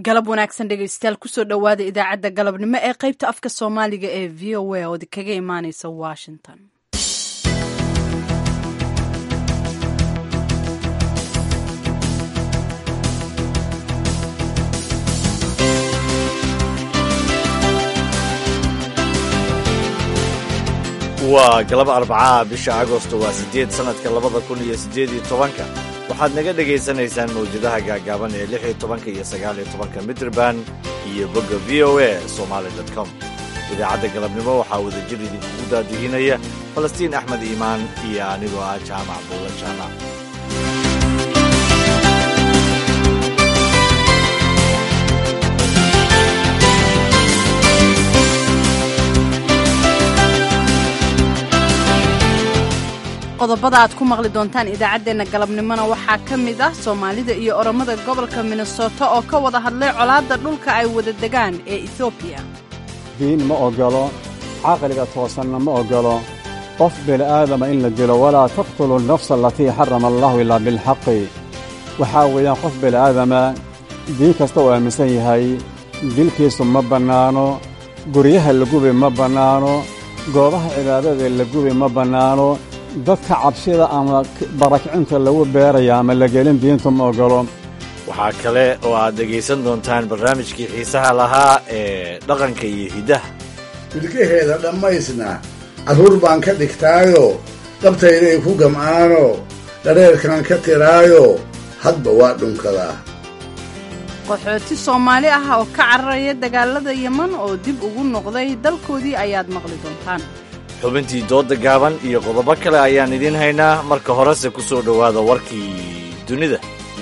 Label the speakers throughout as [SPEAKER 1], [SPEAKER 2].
[SPEAKER 1] galab wanaagsan dhegaystayaal kusoo dhowaada idaacadda galabnimo ee qaybta afka soomaaliga ee v o a oo kaga imaaneysa washington
[SPEAKER 2] waa galab arbacaha bisha agosto waa siddeed sannadka labada kun iyo siddeed iyo tobanka waxaad naga dhegaysanaysaan mawjadaha gaagaaban ee lix iyo tobanka iyo sagaal iyo tobanka midraband iyo bogga v o a somaali dot com idaacadda galabnimo waxaa wadajir idinkugu daadihinaya falastiin axmed iimaan iyo anigoo ah jaamac buulla jaamac
[SPEAKER 1] qodobada aad ku maqli doontaan idaacaddeenna galabnimona waxaa ka mid ah soomaalida iyo oromada gobolka minnesota oo ka wada hadlay colaadda dhulka ay wada degaan ee etoobiya
[SPEAKER 3] diin ma oggolo caqliga toosanna ma oggolo qof bini'aadama in la dilo walaa taqtulu nafsa alatii xarama allahu ilaa bilxaqi waxaa weeyaan qof bini'aadama diin kasta uu aaminsan yahay dilkiisu ma bannaano guryaha la gubi ma bannaano goobaha cibaadada la gubi ma bannaano dadka cabshida ama barakicinta lagu beeraya ama la gelin diintu ma oggolo
[SPEAKER 2] waxaa kale oo aad dhegaysan doontaan barnaamijkii xiisaha lahaa ee dhaqanka iyo hiddaha
[SPEAKER 4] wilkaheeda dhammaysna carruur baan ka dhigtaayo dabtayday ku gam'aano dhareerkaan ka tiraayo hadba waa dhunkadaa
[SPEAKER 1] qaxooti soomaali ah oo ka cararaya dagaalada yeman oo dib ugu noqday dalkoodii ayaad maqli doontaan
[SPEAKER 2] xubintii doodda gaaban iyo qodobo kale ayaan idiin haynaa marka horese ku soo dhowaada warkii dunida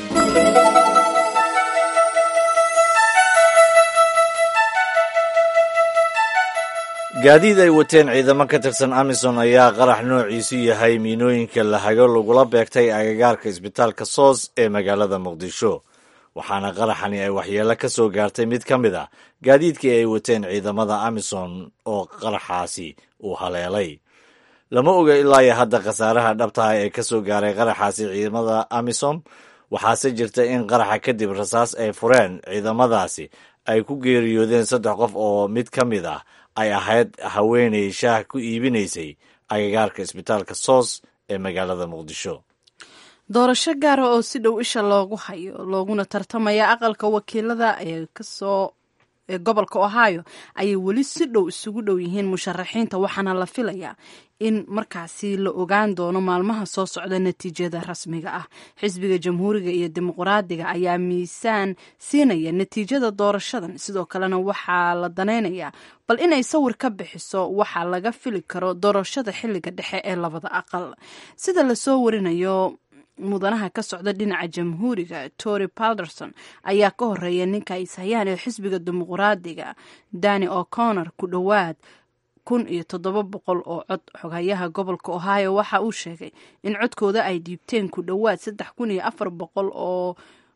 [SPEAKER 2] gaadiid ay wateen ciidamo ka tirsan amisom ayaa qarax noociisu yahay miinooyinka lahago lagula beegtay agagaarka isbitaalka soos ee magaalada muqdisho waxaana qaraxani ay waxyeelo ka soo gaartay mid ka mid a gaadiidkii ay wateen ciidamada amisom oo qaraxaasi uu haleelay lama oga ilaa iyo hadda khasaaraha dhabtaha ee ka soo gaaray qaraxaasi ciidamada amisom waxaase jirta in qaraxa kadib rasaas ay fureen ciidamadaasi ay ku geeriyoodeen saddex qof oo mid ka mid ah ay ahayd haweenay shaah ku iibinaysay agagaarka isbitaalka soos ee magaalada muqdisho
[SPEAKER 1] doorasho gaara oo si dhow isha loogu hayo looguna tartamaya aqalka wakiilada ee kasoo ee gobolka ohio ayay weli si dhow isugu dhow yihiin musharaxiinta waxaana la filayaa in markaasi la ogaan doono maalmaha soo socda natiijada rasmiga ah xisbiga jamhuuriga iyo dimuqraadiga ayaa miisaan siinaya natiijada doorashadan sidoo kalena waxaa la danaynayaa bal inay sawir ka bixiso waxaa laga fili karo doorashada xilliga dhexe ee labada aqal sida lasoo warinayo mudanaha ka socda dhinaca jamhuuriga tory palderson ayaa ka horeeya ninka ishayaan ee xisbiga dimuqraadiga dani o'connor ku dhowaad kun iyo toddoba boqol oo cod xogayaha gobolka ohio waxa uu sheegay in codkooda ay dhiibteen ku dhowaad saddex kun iyo afar boqol oo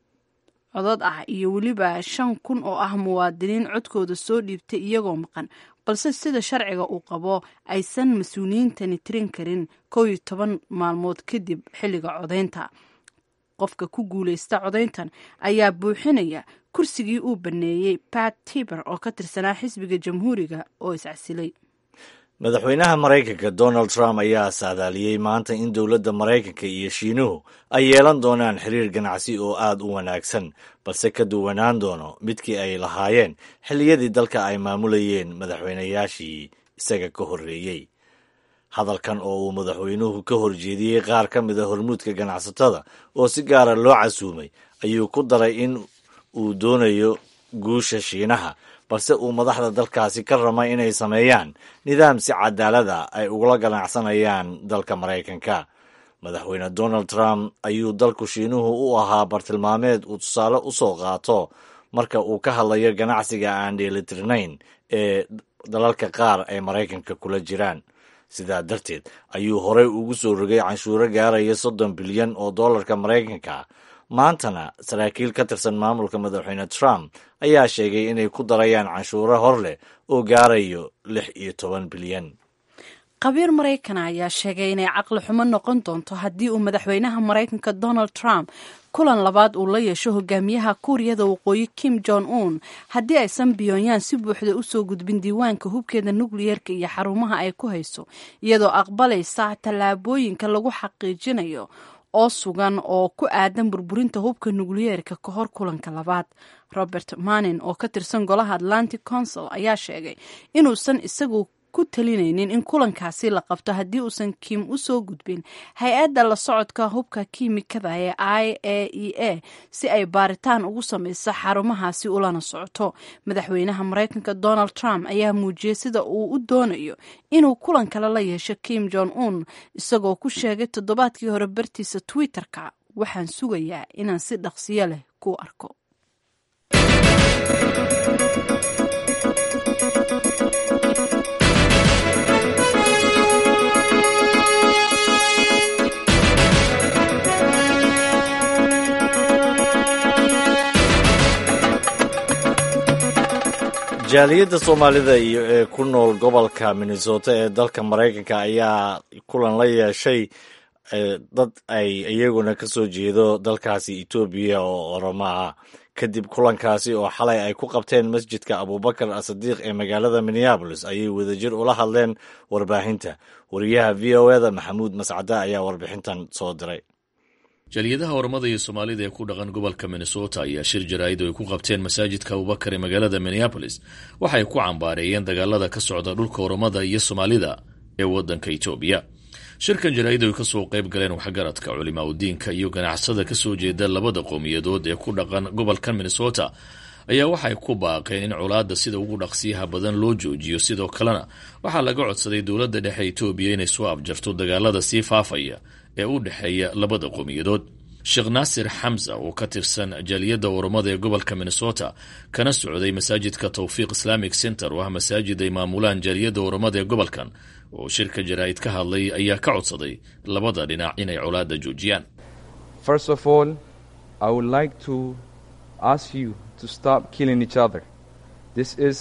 [SPEAKER 1] codod ah iyo weliba shan kun oo ah muwaadiniin codkooda soo dhiibtay iyagoo maqan balse sida sharciga uu qabo aysan mas-uuliyiintani tirin karin kow iyo toban maalmood kadib xilliga codaynta qofka ku guuleysta codayntan ayaa buuxinaya kursigii uu baneeyey pat tiber oo ka tirsanaa xisbiga jamhuuriga oo iscasilay
[SPEAKER 2] madaxweynaha maraykanka donald trump ayaa saadaaliyey maanta in dowladda maraykanka iyo shiinuhu ay yeelan doonaan xiriir ganacsi oo aad u wanaagsan balse ka duwanaan doono midkii ay lahaayeen xilliyadii dalka ay maamulayeen madaxweynayaashii isaga ka horreeyey hadalkan oo uu madaxweynuhu ka horjeediyey qaar ka mida hormuudka ganacsatada oo si gaara loo casuumay ayuu ku daray in uu doonayo guusha shiinaha balse uu madaxda dalkaasi ka ramay inay sameeyaan nidaam si cadaalada ay ugula ganacsanayaan dalka maraykanka madaxweyne donald trump ayuu dalku shiinuhu u ahaa bartilmaameed uu tusaale u soo qaato marka uu ka hadlayo ganacsiga aan dheelitirnayn ee dalalka qaar ay maraykanka kula jiraan sidaa darteed ayuu horey ugu soo rogay canshuuro gaaraya soddon bilyan oo dollarka maraykanka maantana saraakiil ka tirsan maamulka madaxweyne trump ayaa sheegay inay ku darayaan canshuuro hor leh oo gaarayo lix iyo toban bilyan
[SPEAKER 1] qabiir maraykana ayaa sheegay inay caqli xumo noqon doonto haddii uu madaxweynaha maraykanka donald trump kulan labaad uu la yeesho hogaamiyaha kuuriyada waqooyi kim jong un haddii aysan biyonyan si buuxda usoo gudbin diiwaanka hubkeeda nukliyeerka iyo xarumaha ay ku hayso iyadoo aqbalaysa tallaabooyinka lagu xaqiijinayo oo sugan oo ku aadan burburinta hubka nukliyeerka ka hor kulanka labaad robert manin oo ka tirsan golaha atlantic council ayaa sheegay inuusan isagu ku talinaynin in kulankaasi la qabto haddii uusan kim u soo gudbin hay-adda la socodka hubka kiimikada ee i a e a si ay baaritaan ugu samayso xarumahaasi ulana socoto madaxweynaha maraykanka donald trump ayaa muujiyey sida uu u doonayo inuu kulan kale la yeesho kim jong un isagoo ku sheegay toddobaadkii hore bartiisa twitter-ka waxaan sugayaa inaan si dhaqsiyo leh ku arko
[SPEAKER 2] jaaliyadda soomaalida iyo ee ku nool gobolka minnesota ee dalka maraykanka ayaa kulan la yeeshay dad ay iyaguna ka soo jeedo dalkaasi etoobiya oo oromo ah kadib kulankaasi oo xalay ay ku qabteen masjidka abubakar asadiiq ee magaalada minneabolis ayay wadajir ula hadleen warbaahinta wariyaha v o eda maxamuud mascade ayaa warbixintan soo diray
[SPEAKER 5] jaaliyadaha ormada iyo soomaalida ee ku dhaqan gobolka minnesota ayaa shir jaraa'id oo ay ku qabteen masaajidka abubakar ee magaalada minneabolis waxay ku cambaareeyeen dagaalada ka socda dhulka oromada iyo soomaalida ee waddanka etoobiya shirkan jaraa'id ay ka soo qayb galeen waxgaradka culimaa udiinka iyo ganacsada ka soo jeeda labada qowmiyadood ee ku dhaqan gobolkan minnesota ayaa waxay ku baaqeen in colaadda sida ugu dhaqsiyaha badan loo joojiyo sidoo kalena waxaa laga codsaday dowladda dhexe etoobiya inay soo abjarto dagaalada sii faafaya ee u dhexeeya labada qowmiyadood sheekh naasir xamsa oo ka tirsan jaaliyadda oromada ee gobolka minnesota kana socday masaajidka towfiiq islamic center oo ah masaajid ay maamulaan jaaliyadda oromada ee gobolkan oo shirka jaraa'id ka hadlay ayaa ka codsaday labada dhinac inay colaadda joojiyaan
[SPEAKER 6] First of all, I would like to ask you to stop killing each other. This is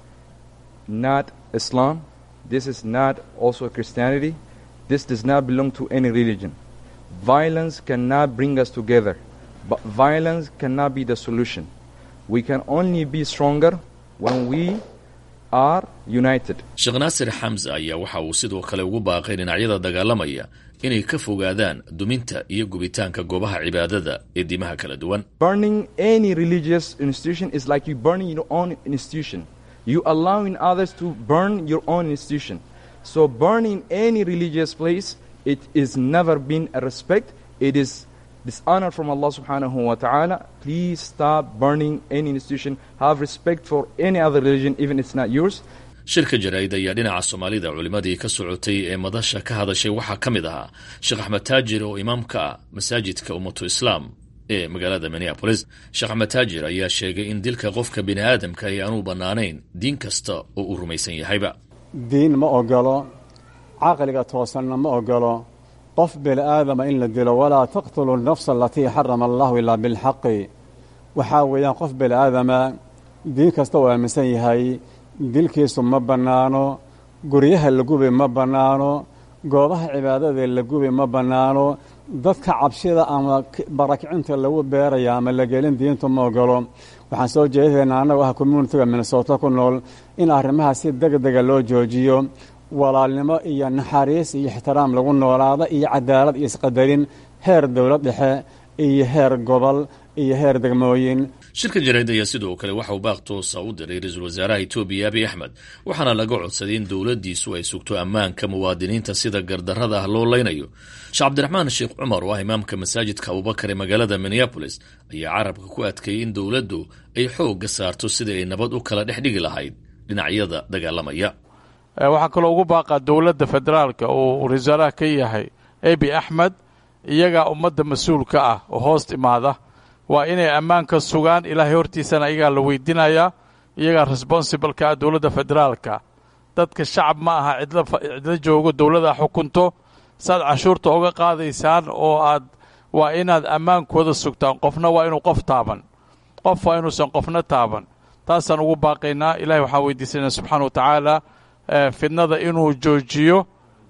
[SPEAKER 6] not Islam. This is not also Christianity. This does not belong to any religion. Violence cannot bring us together, but violence cannot be the solution. We can only be stronger when we are united.
[SPEAKER 5] sheekh naasir xamse ayaa waxa uu sidoo kale ugu baaqay dhinacyada dagaalamaya inay ka fogaadaan duminta iyo gubitaanka goobaha cibaadada ee diimaha kala duwan
[SPEAKER 6] Burning any religious institution is like you burning your own institution. You allowing others to burn your own institution. So burning any religious place, it is never been a respect. It is dishonor from Allah subhanahu wa ta'ala. Please stop burning any institution. Have respect for any other religion, even it's not yours.
[SPEAKER 5] shirka jaraa'id ayaa dhinaca soomaalida culimmadii ka socotay ee madasha ka hadashay waxaa ka mid ahaa sheekh axmed taajir oo imaamka ah masaajidka ummatu islaam ee magaalada minneabolis sheekh axmed taajir ayaa sheegay in dilka qofka bini aadamka ay aanu bannaanayn diin kasta oo uu rumaysan yahayba
[SPEAKER 3] diin ma ogolo caqliga toosanna ma ogolo qof bini aadama in la dilo walaa taqtulu nafsa alatii xarama allahu ilaa bilxaqi waxaa weeyaan qof bini aadama diin kasta uu aaminsan yahay dilkiisu ma bannaano guryaha la gubi ma bannaano goobaha cibaadada la gubi ma bannaano dadka cabshida ama barakicinta lagu beeraya ama la gelin diintu ma ogolo waxaan soo jeedaynaa annagu ah communitiga minnesota ku nool in arrimaha si deg dega loo joojiyo walaalnimo iyo naxariis iyo ixtiraam lagu noolaada iyo cadaalad iyo isqadarin heer dowlad dhexe iyo heer gobol iyo heer degmooyin
[SPEAKER 5] shirka jaraa'id ayaa sidoo kale waxa uu baaq toosa u diray ra-iisul wasaaraha etoobiya abiy axmed waxaana laga codsaday in dowladdiisu ay sugto ammaanka muwaadiniinta sida gardarrada ah loo leynayo sheekh cabdiraxmaan sheekh cumar oo ah imaamka masaajidka abubakar ee magaalada minneabolis ayaa carabka ku adkeeyey in dowladdu ay xoogga saarto sidai ay nabad u kala dhex dhigi lahayd dhinacyada dagaalamaya
[SPEAKER 7] waxaa kaloo ugu baaqaa dowladda federaalka uu wasaaraha ka yahay abi axmed iyagaa ummadda mas-uulka ah oo hoos imaada waa inay ammaanka sugaan ilaahay hortiisana iyagaa la weydiinayaa iyagaa responsibleka ah dowladda federaalka dadka shacab ma aha cidlo joogo dowladda xukunto saaad cashuurta oga qaadaysaan oo aad waa inaad ammaankooda sugtaan qofna waa inuu qof taaban qof waa inuusan qofna taaban taasaan ugu baaqaynaa ilahay waxaan weydiisanaa subxaana wa tacaala fidnada inuu joojiyo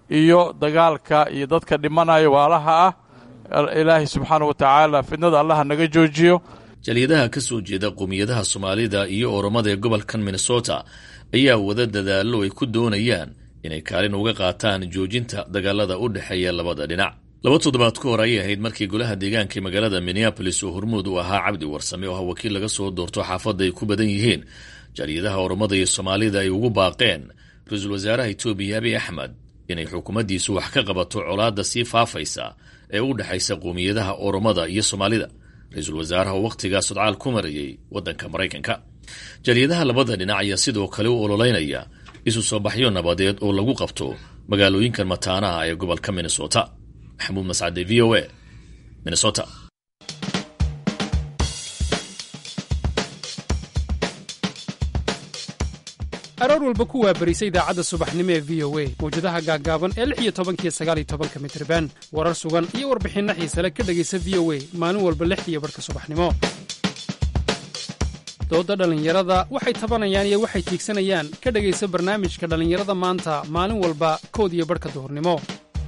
[SPEAKER 7] iyo dagaalka iyo dadka dhimanaya waalaha ah ilaahay subxaana wa tacaala fidnada allaha naga joojiyo
[SPEAKER 5] jaliyadaha ka soo jeeda qowmiyadaha soomaalida iyo oromada ee gobolkan minnesota ayaa wada dadaallo ay ku doonayaan inay kaalin uga qaataan joojinta dagaalada u dhexeeya labada dhinac laba toddobaad ka hor ayay ahayd markii golaha deegaanka magaalada minneabolis oo hormuud u ahaa cabdi warsame oo ah wakiil laga soo doorto xaafadda ay ku badan yihiin jaaliyadaha oromada iyo soomaalida ay ugu baaqeen ra-iisul wasaaraha etoobiya abiy axmed inay xukuumaddiisu wax ka qabato colaadda sii faafaysa ee u dhexaysa qowmiyadaha oromada iyo soomaalida ra-iisul wasaaraha oo wakhtigaas sodcaal ku marayay waddanka maraykanka jaaliyadaha labada dhinac ayaa sidoo kale u ololeynaya isu soo baxyo nabadeed oo lagu qabto magaalooyinkan mataanaha ee gobolka minnesota maxamuud mascade v o a minnesota
[SPEAKER 8] aroor walba ku waabarisa idaacadda subaxnimo ee v o a mawjadaha gaaggaaban ee lix iyo tobankiyo sagaal iyo tobanka mitriban warar sugan iyo warbixinno xiisale ka dhegaysa v o a maalin walba lixdiiyo barhka subaxnimo doodda dhallinyarada waxay tabanayaan iyo waxay tiigsanayaan ka dhegaysa barnaamijka dhallinyarada maanta maalin walba kood iyo barhka duhurnimo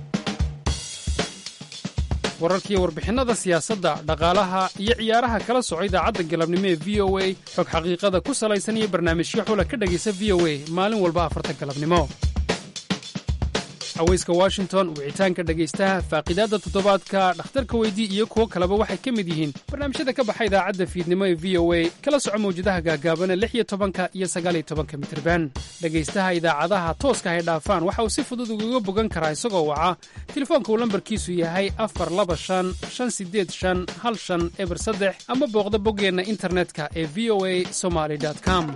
[SPEAKER 8] wararkiiyo warbixinnada siyaasadda dhaqaalaha iyo ciyaaraha kala soco idaacadda galabnimo ee v o a xog xaqiiqada ku salaysan iyo barnaamijyo xula ka dhegaysa v o a maalin walba afarta galabnimo haweyska washington wicitaanka dhegaystaha faaqidaadda toddobaadka dhakhtarka weydii iyo kuwo kaleba waxay ka mid yihiin barnaamijyada ka baxa idaacadda fiidnimo ee v o a kala soco mawjadaha gaagaabana lix iyo tobanka iyo sagaaliyo tobanka mitirban dhegaystaha idaacadaha tooska hay dhaafaan waxa uu si fudud ugaga bogan karaa isagoo waca telefoonka uu lambarkiisu yahay afar laba shan shan sideed shan hal shan eber saddex ama booqda boggeenna internetka ee v o a somaly com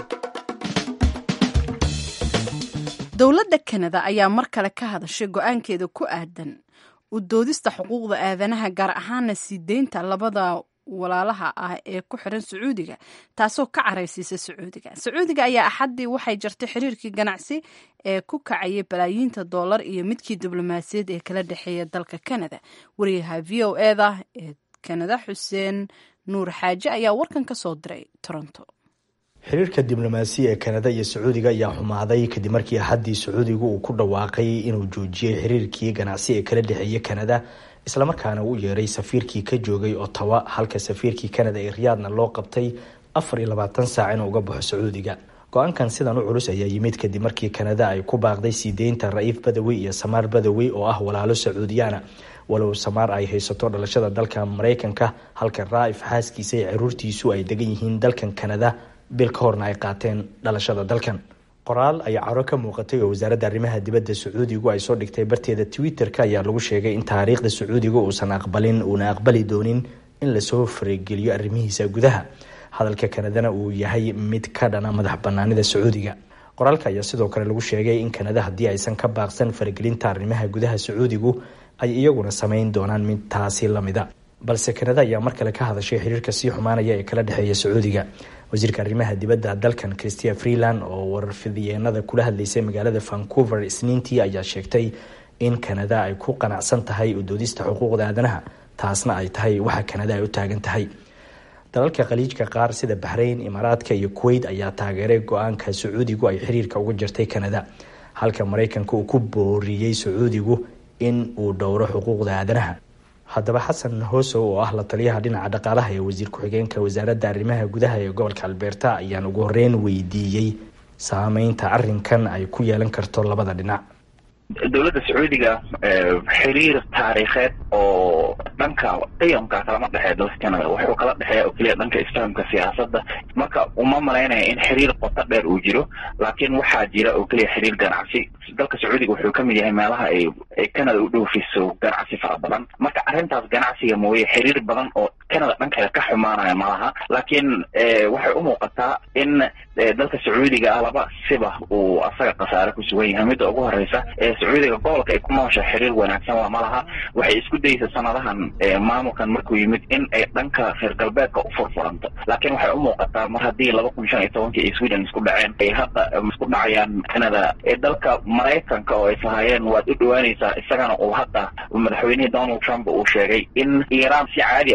[SPEAKER 1] dowladda kanada ayaa mar kale ka hadashay go-aankeeda ku aadan u doodista xuquuqda aadanaha gaar ahaana sii deynta labada walaalaha ah ee ku xiran sacuudiga taasoo ka caraysiisa sacuudiga sacuudiga ayaa axaddii waxay jartay xiriirkii ganacsi ee ku kacayay balaayiinta dollar iyo midkii diblomaasiyad ee kala dhexeeya dalka kanada wariyaha v o eda ee kanada xuseen nuur xaaje ayaa warkan ka soo diray toronto
[SPEAKER 9] xiriirka diblomaasiya ee kanada iyo sacuudiga ayaa xumaaday kadib markii axaddii sacuudigu uu ku dhawaaqay inuu joojiyey xiriirkii ganacsi ee kala dhexeeya kanada islamarkaana uu yeeray safiirkii ka joogay ottawa halka safiirkii kanada ee riyaadna loo qabtay afar iyo labaatan saac inuu uga baxo sacuudiga go-aankan sidan u culus ayaa yimid kadib markii kanada ay ku baaqday sii deynta ra-iif badawi iyo samaar badawi oo ah walaalo sacuudiyaana walow samaar ay haysato dhalashada dalka maraykanka halka raaif xaaskiisa iyo caruurtiisu ay degan yihiin dalkan kanada bil ka horna ay qaateen dhalashada dalkan qoraal ay caro ka muuqatay oo wasaaradda arrimaha dibadda sacuudigu ay soo dhigtay barteeda twitter-ka ayaa lagu sheegay in taariikhda sacuudiga uusan aqbalin uuna aqbali doonin in lasoo farageliyo arrimihiisa gudaha hadalka kanadana uu yahay mid ka dhana madax banaanida sacuudiga qoraalka ayaa sidoo kale lagu sheegay in kanada haddii aysan ka baaqsan faragelinta arrimaha gudaha sacuudigu ay iyaguna sameyn doonaan mid taasi lamida balse kanada ayaa mar kale ka hadashay xiriirka sii xumaanaya ee kala dhexeeya sacuudiga wasiirka arrimaha dibadda dalkan christia freeland oo warfidiyeenada kula hadlaysay magaalada vancouver isniintii ayaa sheegtay in kanada ay ku qanacsan tahay udoodista xuquuqda aadanaha taasna ay tahay waxa kanada ay u taagan tahay dalalka khaliijka qaar sida baxrayn imaaraadka iyo kuweyt ayaa taageeray go-aanka sacuudigu ay xiriirka uga jirtay kanada halka maraykanka uu ku booriyey sacuudigu in uu dhowro xuquuqda aadanaha haddaba xasan hoosow oo ah la taliyaha dhinaca dhaqaalaha ee wasiir ku-xigeenka wasaaradda arrimaha gudaha ee gobolka albeerta ayaan ugu horeyn weydiiyey saameynta arinkan ay ku yeelan karto labada dhinac
[SPEAKER 10] dowladda sacuudiga xiriir taariikheed oo dhanka qiyamka kalama dhexeeya dalka canada wuxuu kala dhexeeya oo keliya dhanka islaamka siyaasadda marka uma malaynaya in xiriir qoto dheer uu jiro laakiin waxaa jira oo keliya xiriir ganacsi dalka sacuudiga wuxuu kamid yahay meelaha ay ay canada u dhoofiso ganacsi fara badan marka arrintaas ganacsiga mooye xiriir badan oo canada dhankeeda ka xumaanaya malaha laakiin waxay u muuqataa in dalka sacuudiga ah laba siba uu asaga khasaare ku sugan yahay midda ugu horeysa sacuudiga gobolka ay ku noosha xiriir wanaagsan waa malaha waxay isku dayeysa sanadahan maamulkan markuu yimid in ay dhanka reer galbeedka u furfuranto laakiin waxay u muuqataa mar haddii laba kun shan iyo tobankii ay sweden isku dhaceen ay hadda isku dhacayaan canada ee dalka maraykanka oo islahaayeen waad u dhawaanaysaa isagana uu hadda madaxweynihii donald trump uu sheegay in iiraan si caadiya ula kulmi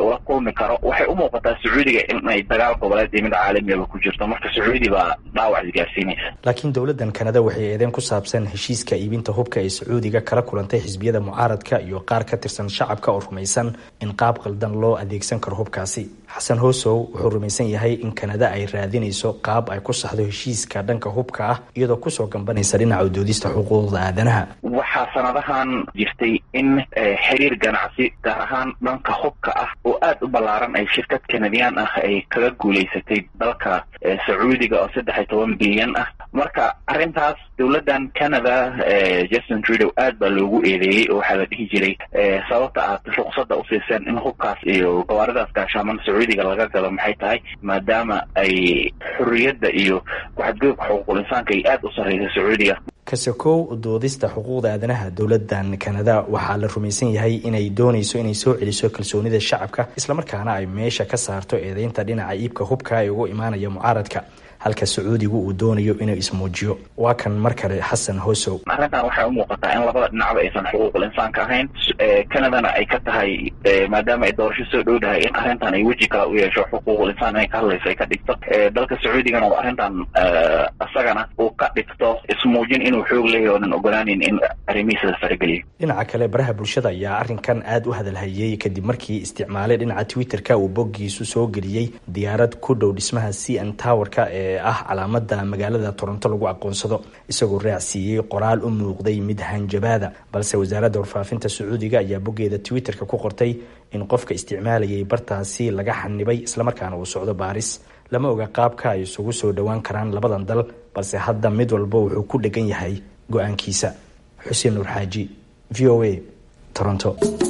[SPEAKER 10] maarmi karo waxay u muuqataa sacuudiga inay dagaal goboleed iyo mid caalamiyaba ku jirto marka sacuudi baa dhaawac isgaarsiinaysa
[SPEAKER 9] laakiin dowladdan kanada waxay eedeen ku saabsan heshiiska iibinta hubka ee sacuudiga kala kulantay xisbiyada mucaaradka iyo qaar ka tirsan shacabka oo rumaysan in qaab qaldan loo adeegsan karo hubkaasi xasan hoosow wuxuu rumaysan yahay in kanada ay raadinayso qaab ay ku saxdo heshiiska dhanka hubka ah iyadoo kusoo gambanaysa dhinaca udoodista xuquuqda aadanaha
[SPEAKER 10] waxaa sanadahan jirtay in xiriir ganacsi gaar ahaan dhanka hubka ah oo aada u ballaaran ay shirkad kanadiyaan ah ay kaga guulaysatay dalka sacuudiga oo saddex iyo toban bilyan ah marka arrintaas dowladdan canada justin trudeau aad baa loogu eedeeyey oo waxaa la dhihi jiray sababta aad ruqsadda usiiseen in hubkaas iyo gawaaridaas gaashaaman sacuudiga laga gado maxay tahay maadaama ay xorriyadda iyo ku-xadgudubka xuquuqul insaanka ay aada u sarreysa sacuudiga
[SPEAKER 9] kasakow doodista xuquuqda aadanaha dowladan kanada waxaa la rumaysan yahay inay doonayso inay soo celiso kalsoonida shacabka islamarkaana ay meesha ka saarto eedeynta dhinaca iibka hubka ee ugu imaanaya mucaaradka halka sacuudigu uu doonayo inuu ismuujiyo waa kan mar kale xasan hosow
[SPEAKER 10] arrintan waxay u muuqataa in labada dhinacba aysan xuquuqul insaanka ahayn canadana ay ka tahay maadaama ay doorasho soo dhowdahay in arrintan ay weji kala u yeesho xuquuqul insaan inay ka hadlayso ay ka dhigto dalka sacuudigana oo arrintan isagana uu ka dhigto ismuujin inuu xoog leeyahy oonan ogolaanin in arrimihiisa la farageliyo
[SPEAKER 9] dhinaca kale baraha bulshada ayaa arrinkan aada u hadalhayey kadib markii isticmaalay dhinaca twitter-ka uu boggiisu soo geliyey diyaarad ku dhow dhismaha c n towerka ee ah calaamada magaalada toronto lagu aqoonsado isagoo raacsiiyey qoraal u muuqday mid hanjabaada balse wasaaradda warfaafinta sacuudiga ayaa boggeeda twitter-ka ku qortay in qofka isticmaalayay bartaasi laga xanibay islamarkaana uu socdo baaris lama oga qaabka ay isugu soo dhowaan karaan labadan dal balse hadda mid walba wuxuu ku dhegan yahay go-aankiisa xuseen nuur xaaji v o a toronto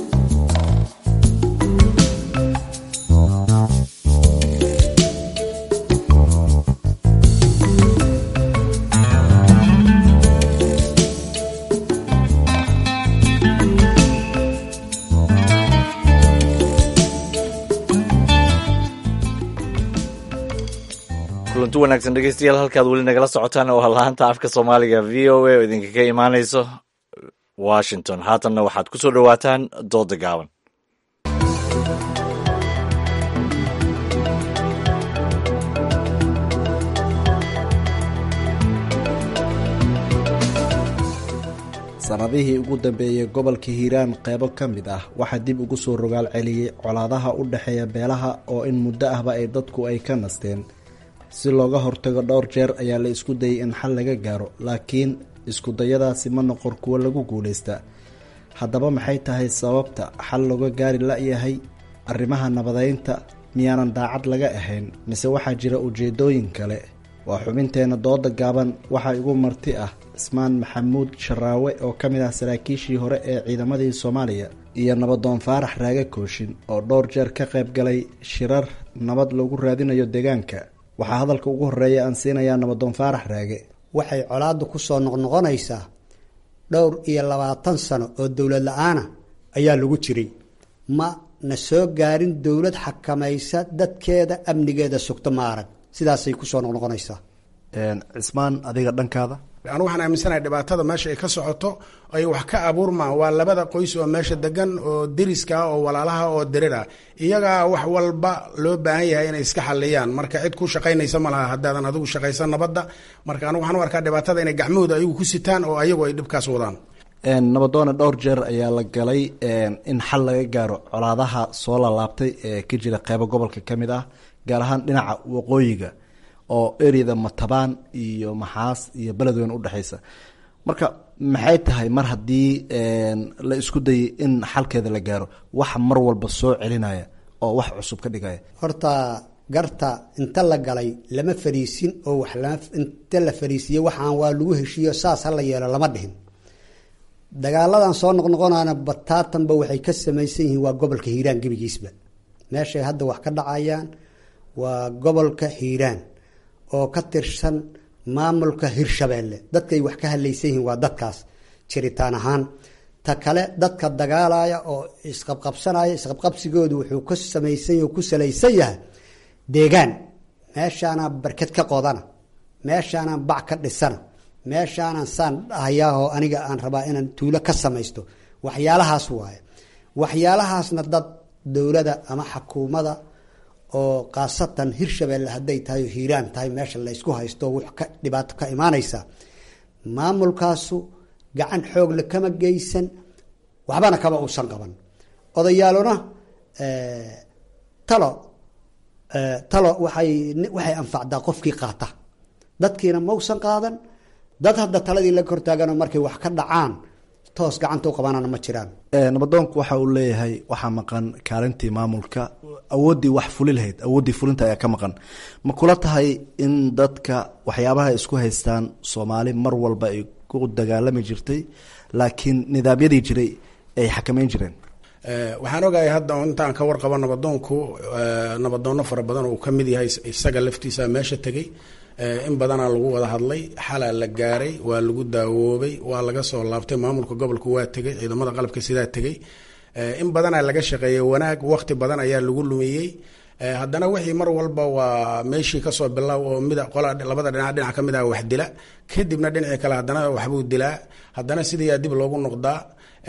[SPEAKER 2] kulanti wanaagsan dhegeystayaal halkaad weli nagala socotaan oo laanta afka soomaaliga v o a oo idinkaga imaaneyso washington haatanna waxaad ku soo dhowaataan dooda gaaban
[SPEAKER 11] sanadihii ugu dambeeyey gobolka hiiraan qeybo ka mid ah waxaa dib ugu soo rogaal celiyey colaadaha u dhexeeya beelaha oo in muddo ahba ay dadku ay ka nasteen si looga hortago dhowr jeer ayaa la isku dayay in xal laga gaaro laakiin iskudayadaasi ma noqon kuwo lagu guuleysta haddaba maxay tahay sababta xal looga gaari la-yahay arrimaha nabadeynta miyaanan daacad laga ahayn mise waxaa jira ujeedooyin kale waa xubinteena dooda gaaban waxaa igu marti ah cismaan maxamuud sharaawe oo ka mid ah saraakiishii hore ee ciidamadii soomaaliya iyo nabadoon faarax raage kooshin oo dhowr jeer ka qayb galay shirar nabad lagu raadinayo deegaanka waxaa hadalka ugu horeeya aan siinayaa nabadoon faarax raage
[SPEAKER 12] waxay colaaddu ku soo noqnoqonaysaa dhowr iyo labaatan sano oo dowlad la-aana ayaa lagu jiray ma na soo gaarin dowlad xakamaysa dadkeeda amnigeeda sugto ma arag sidaasay kusoo noqnoqonaysaa
[SPEAKER 11] cismaan adiga dhankaada
[SPEAKER 13] anu waxaan aaminsanahay dhibaatada meesha ay ka socoto ay wax ka abuurmaan waa labada qoys oo meesha degan oo deriska oo walaalaha oo derira iyagaa wax walba loo baahan yahay inay iska xaliyaan marka cid ku shaqaynaysa ma laha haddaadan adigu shaqaysan nabadda marka anigu waxaan u arkaa dhibaatada inay gacmahooda ayagu ku sitaan oo ayagu ay dhibkaas wadaan
[SPEAKER 11] nabadoona dhowr jeer ayaa la galay in xal laga gaaro colaadaha soo lalaabtay ee ka jira qeybo gobolka ka mid ah gaar ahaan dhinaca waqooyiga oo ereyada matabaan iyo maxaas iyo beledweyn udhexeysa marka maxay tahay mar haddii la isku dayay in xalkeeda la gaaro waxa mar walba soo celinaya oo wax cusub ka dhigaya
[SPEAKER 12] horta garta inta la galay lama fariisin oo wax lama inta la fariisiye waxaan waa lagu heshiiyo saas ha la yeelo lama dhihin dagaaladan soo noqnoqonaana bataatanba waxay ka samaysan yihiin waa gobolka hiiraan gebigiisba meeshay hadda wax ka dhacayaan waa gobolka hiiraan oo ka tirsan maamulka hirshabeelle dadkay wax ka hadlaysan yihiin waa dadkaas jiritaan ahaan ta kale dadka dagaalaya oo isqabqabsanaya isqabqabsigoodu wuxuu ka samaysan ku salaysan yahay deegaan meeshaanaa barked ka qodana meeshaanaan bac ka dhisana meeshaanaan saan dhahayaahoo aniga aan rabaa inaan tuulo ka samaysto waxyaalahaas waaye waxyaalahaasna dad dowlada ama xakuumada oo khaasatan hirshabeelle hadday tahay oo hiiraan tahay meesha la ysku haysto wux ka dhibaato ka imaanaysa maamulkaasu gacan xoogle kama geysan waxbana kama uusan qaban odayaaluna talo talo waxay waxay anfacdaa qofkii qaata dadkiina mausan qaadan dad hadda taladii la kortaaganoo markay wax ka dhacaan toos gacanta u qabanana ma jiraan
[SPEAKER 11] nabadoonku waxa uu leeyahay waxaa maqan kaalintii maamulka awooddii wax fuli lahayd awooddii fulinta ayaa ka maqan ma kula tahay in dadka waxyaabaha isku haystaan soomaali mar walba ay ku dagaalami jirtay laakiin nidaamyadii jiray ay xakameyn jireen
[SPEAKER 13] waxaan ogahay hadda intaan ka warqabo nabadoonku nabadoonno fara badan uu ka mid yahay isaga laftiisa meesha tegey in badanaa lagu wada hadlay xalaa la gaaray waa lagu daawoobay waa laga soo laabtay maamulka gobolku waa tegey ciidamada qalabka sidaa tegey in badanaa laga shaqeeyey wanaag waqti badan ayaa lagu lumiyey haddana wixii mar walba waa meeshii kasoo bilow oo mid qola labada dhinac dhinac ka mid ah wax dila kadibna dhinacii kale haddana waxbuu dilaa haddana sidiiyaa dib loogu noqdaa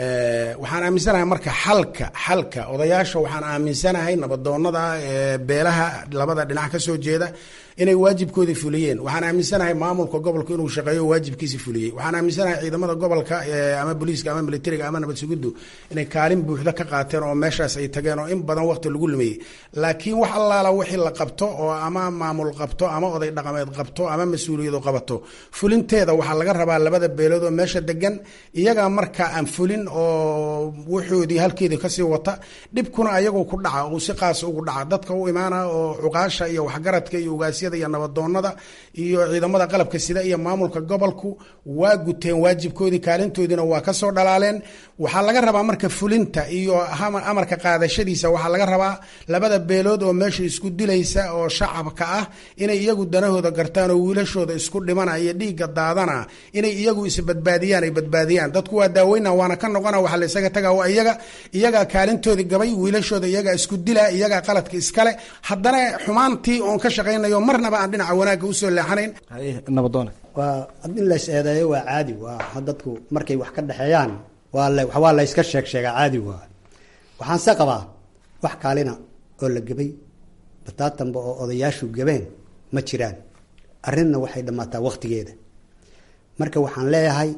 [SPEAKER 13] waxaan aaminsanahay marka xalka xalka odayaasha waxaan aaminsanahay nabadoonada beelaha labada dhinac kasoo jeeda inay waajibkoodii fuliyeen waxaan aaminsanahay maamulka gobolka inuu shaqeeyo waajibkiisi fuliyey waxaan aaminsanahay ciidamada gobolka ama booliiska ama militariga ama nabad sugiddu inay kaalin buuxda ka qaateen oo meeshaas ay tageen oo in badan waqti lagu lumeeyey laakiin wax allaala wixii la qabto oo ama maamul qabto ama oday dhaqameed qabto ama mas-uuliyadu qabato fulinteeda waxaa laga rabaa labada beelood oo meesha degan iyagaa markaa aan fulin oo wuxoodii halkeedii kasii wata dhibkuna ayagoo ku dhaca uu si qaas ugu dhaca dadka u imaana oo cuqaasha iyo waxgaradka iyo ugaasyada iyo nabadoonada iyo ciidamada qalabka sida iyo maamulka gobolku waa guteen waajibkoodii kaalintoodiina waa kasoo dhalaaleen waxaa laga rabaa marka fulinta iyo amarka qaadashadiisa waxaa laga rabaa labada beelood oo meesha isku dilaysa oo shacabka ah inay iyagu danahooda gartaan oo wiilashooda isku dhimana iyo dhiigga daadana inay iyagu isbadbaadiyaan ay badbaadiyaan dadku waa daaweyna waana ka noqona waxaa la isaga taga waa iyaga iyagaa kaalintoodii gabay wiilashooda iyagaa isku dila iyagaa qaladka iskale haddana xumaantii oon ka shaqaynayo marnaba aan dhinaca wanaagga usoo leexanayn
[SPEAKER 11] nabadoone
[SPEAKER 12] waa in lays eedeeyo waa caadi waa dadku markay wax ka dhexeeyaan waa l waa la yska sheeg sheegaa caadi waa waxaan se qabaa wax kaalina oo la gebay bataatanba oo odayaashu gebeen ma jiraan arrinna waxay dhammaataa waktigeeda marka waxaan leeyahay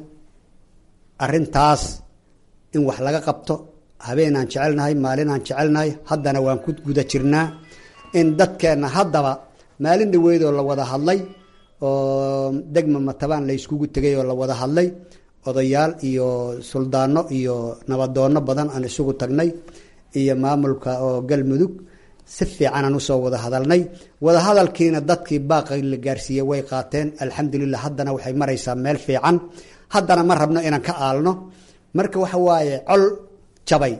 [SPEAKER 12] arrintaas in wax laga qabto habeenaan jecelnahay maalinaan jecelnahay haddana waan ku guda jirnaa in dadkeenna haddaba maalin dhaweydoo la wada hadlay oo degma matabaan la yskugu tegay oo la wada hadlay odayaal iyo suldaano iyo nabadoonno badan aan isugu tagnay iyo maamulka oo galmudug si fiicanaan usoo wada hadalnay wadahadalkiina dadkii baaqi la gaarsiiyey way qaateen alxamdulilah haddana waxay maraysaa meel fiican haddana ma rabno inaan ka aalno marka waxa waaye col jabay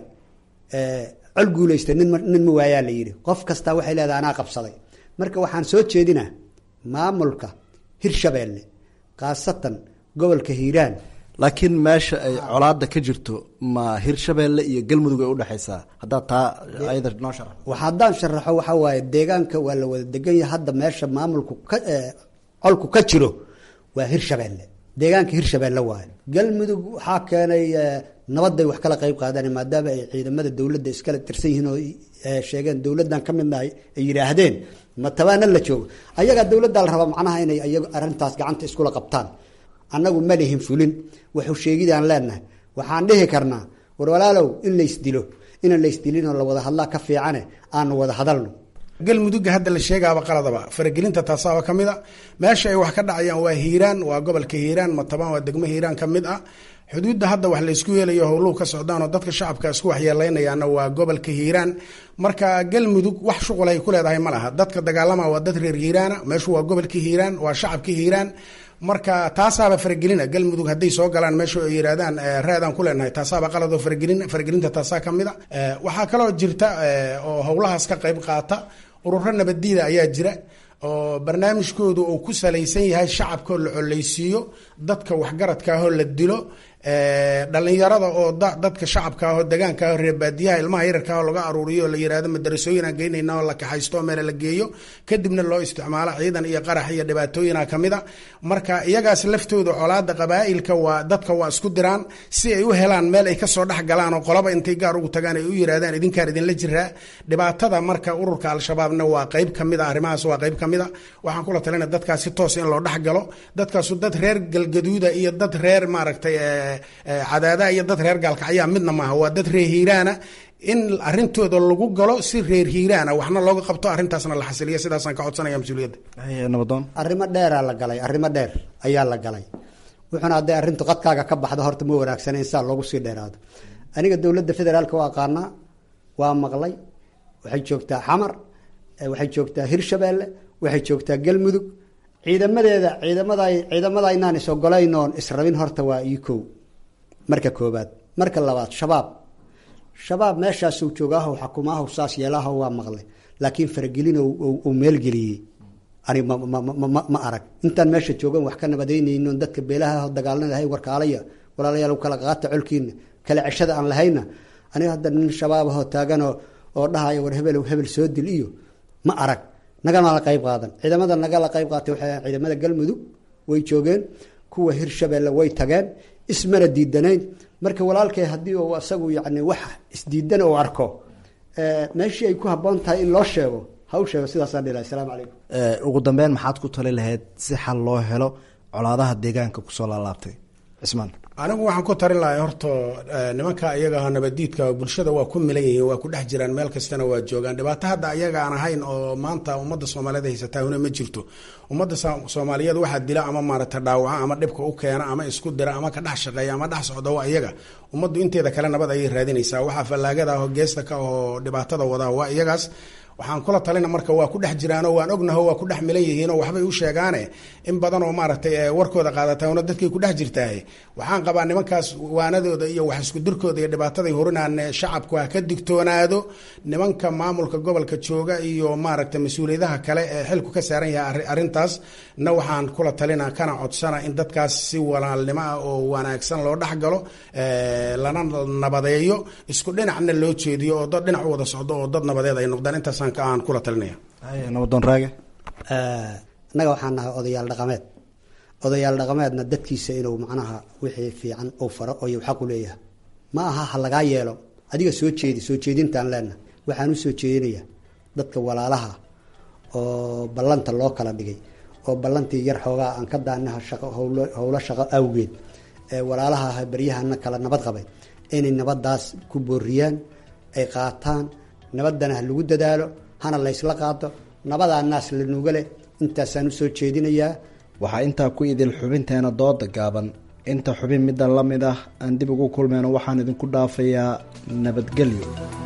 [SPEAKER 12] col guulaysta nin nin ma waayaa la yidhi qof kastaa waxay leedahay anaa qabsaday marka waxaan soo jeedinaa maamulka hirshabeelle khaasatan gobolka hiiraan
[SPEAKER 11] laakiin meesha ay colaada ka jirto ma hirshabeelle iyo galmudug ay udhexaysaa haddaad taa ayada noo sharax
[SPEAKER 12] haddaan sharaxo waxaa waaye deegaanka waa la wada degan yahay hadda meesha maamulku ka colku ka jiro waa hirshabeelle deegaanka hirshabeelle waaye galmudug waxaa keenay nabaday wax kala qayb qaadaan maadaama ay ciidamada dowladda iskala tirsan yihiin oo sheegeen dowladdan ka midnahay ay yidhaahdeen matabaana la joogo ayagaa dowladdaa la rabaa macnaha inay iyagu arrintaas gacanta iskula qabtaan annagu ma lihin fulin waxu sheegidaan leenahay waxaan dhihi karnaa war walaalow in laysdilo inaan laysdilinoo la wada hadlaa ka fiicane aanu wada hadalno
[SPEAKER 13] galmudugga hadda la sheegaaba qaladaba faragelinta taasaaba ka mid a meesha ay wax ka dhacayaan waa hiiraan waa gobolka hiiraan matabaan waa degmo hiiraan ka mid ah xuduudda hadda wax laysku yeelayo howluhu ka socdaan oo dadka shacabka isku waxyeeleynayaana waa gobolka hiiraan marka galmudug wax shuqul ay ku leedahay ma laha dadka dagaalama waa dad reer hiiraana meeshu waa gobolka hiiraan waa shacabka hiiraan marka taasaaba faragelina galmudug hadday soo galaan meesha ay yidhahdaan raadaan ku leenahay taasaaba qaladoo faragelin faragelinta taasaa ka mid a waxaa kaloo jirta oo howlahaas ka qayb qaata ururo nabaddiida ayaa jira oo barnaamijkoodu uu ku salaysan yahay shacabkoo la coleysiiyo dadka waxgaradkaahoo la dilo dhalinyarada oo dadka shacabka ah oo degaanka ah oo reebaadiyaha ilmaha yararka ah oo laga aruuriyo oo la yirahdo madarasooyin aan geynayna oo la kaxaysto oo meele la geeyo kadibna loo isticmaalo ciidan iyo qarax iyo dhibaatooyina kamid a marka iyagaas laftooda colaada qabaa'ilka waa dadka waa isku diraan si ay u helaan meel ay kasoo dhex galaan oo qolaba intay gaar ugu tagaan ay u yiraahdaan idinkaan idinla jiraa dhibaatada marka ururka al-shabaabna waa qeyb kamid a arrimahaas waa qeyb kamid a waxaan kula talina dadkaas si toos in loo dhex galo dadkaasu dad reer galgaduuda iyo dad reer maaragtay cadaadaha iyo dad reer gaalkacyaa midna maaha waa dad reer hiiraana in arintooda lagu galo si reer hiiraana waxna looga qabto arrintaasna la xasiliyo sidaasaan ka codsanaya mas-uuliyadda
[SPEAKER 11] nabadoon
[SPEAKER 12] arrimo dheeraa la galay arrimo dheer ayaa la galay wuxuuna hadday arrintu qadkaaga ka baxdo horta ma wanaagsana in saa loogu sii dheeraado aniga dowladda federaalka waa aqaanaa waa maqlay waxay joogtaa xamar waxay joogtaa hirshabeelle waxay joogtaa galmudug ciidamadeeda ciidamada ciidamada inaan is ogolayn oon israbin horta waa io kow marka koobaad marka labaad shabaab shabaab meeshaasuu joogaaho xakumaaho saas yeelaaho waa maqlay laakiin faragelin uu meelgeliyey ani ma arag intaan meesha joogan wax ka nabadaynayno dadka beelaha dagaalnada hay warkaalaya walaalayaal kala qaata colkiina kala ceshada aan lahayna aniga hadda nin shabaabahoo taaganoo oo dhahaya war hebel hebel soo dil iyo ma arag nagama la qayb qaadan ciidamada nagala qayb qaatay waxay ciidamada galmudug way joogeen kuwa hirshabeelle way tageen ismana diidanayn marka walaalkay haddii uu asagu yani wax isdiidan uu arko meeshii ay ku habboon tahay in loo sheego ha u sheego sidaasaan dhilahay asalaamu calaykum
[SPEAKER 11] ugu dambeyn maxaad ku tali lahayd si xal loo helo colaadaha deegaanka kusoo laalaabtay cismaan
[SPEAKER 13] anigu waxaan ku tarin lahay horta nimanka iyaga nabadiidka bulshada waa ku milan yihiin waa ku dhex jiraan meel kastana waa joogaan dhibaato hadda ayaga aan ahayn oo maanta ummadda soomaaliyeed haysataa huna ma jirto ummadda soomaaliyeed waxaa dila ama maarata dhaawaca ama dhibka u keena ama isku dira ama ka dhex shaqeeya ama dhex socda waa iyaga ummaddu inteeda kale nabad ayay raadinaysaa waxaa fallaagada ah oo geesta ka oo dhibaatada wadaa waa iyagaas waxaan kula talina marka waa ku dhex jiraanoo waan ognaho waa ku dhex milan yihiinoo waxbay u sheegaane in badan oo maaragtay warkooda qaadataana dadkay ku dhex jirtaahe waxaan qabaa nimankaas waanadooda iyo wax iskudirkooda iyo dhibaataday hurinaan shacabku ha ka digtoonaado nimanka maamulka gobolka jooga iyo maaragtay mas-uuliyadaha kale ee xilku ka saaran yahay arrintaas na waxaan kula talina kana codsana in dadkaas si walaalnimo ah oo wanaagsan loo dhex galo lana nabadeeyo isku dhinacna loo jeediyo oo dad dhinac u wada socdo oo dad nabadeed ay noqdaan intaasaan aan kula talinaya
[SPEAKER 11] nabadoon raage
[SPEAKER 12] innaga waxaan nahay odayaal dhaqameed odayaal dhaqameedna dadkiisa inuu macnaha wixii fiican uu faro oo xaq u leeyahay ma aha ha lagaa yeelo adiga soo jeedi soo jeedintaan leenahay waxaan u soo jeedinayaa dadka walaalaha oo ballanta loo kala dhigay oo ballantii yar xoogaa aan ka daanaha shaqo howlo howlo shaqo awgeed ee walaalaha ah baryahana kala nabad qabay inay nabadaas ku booriyaan ay qaataan nabadana ha lagu dadaalo hana laysla qaato nabadaa naas la nuuga leh intaasaan usoo jeedinayaa
[SPEAKER 11] waxaa intaa ku idil xubinteena dooda gaaban inta xubin middan la mid ah aan dib ugu kulmeyno waxaan idinku dhaafayaa nabadgelyo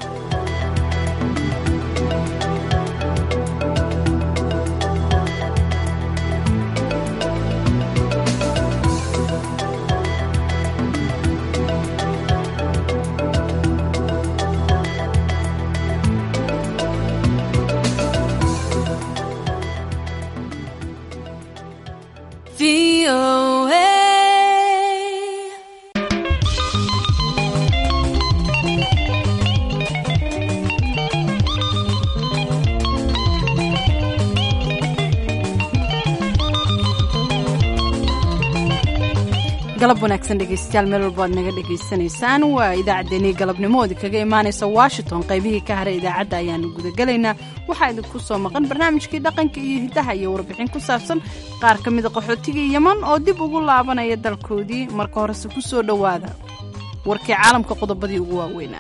[SPEAKER 1] galab wanaagsan dhegeystayaal meel walba aad naga dhegaysanaysaan waa idaacaddeenii galabnimoodi kaga imaanaysa washington qaybihii ka haray idaacadda ayaanu gudagelaynaa waxaa idinku soo maqan barnaamijkii dhaqanka iyo hiddaha iyo warbixin ku saabsan qaar ka mida qaxootigii yeman oo dib ugu laabanaya dalkoodii marka horese ku soo dhowaada warkii caalamka qodobadii ugu waaweynaa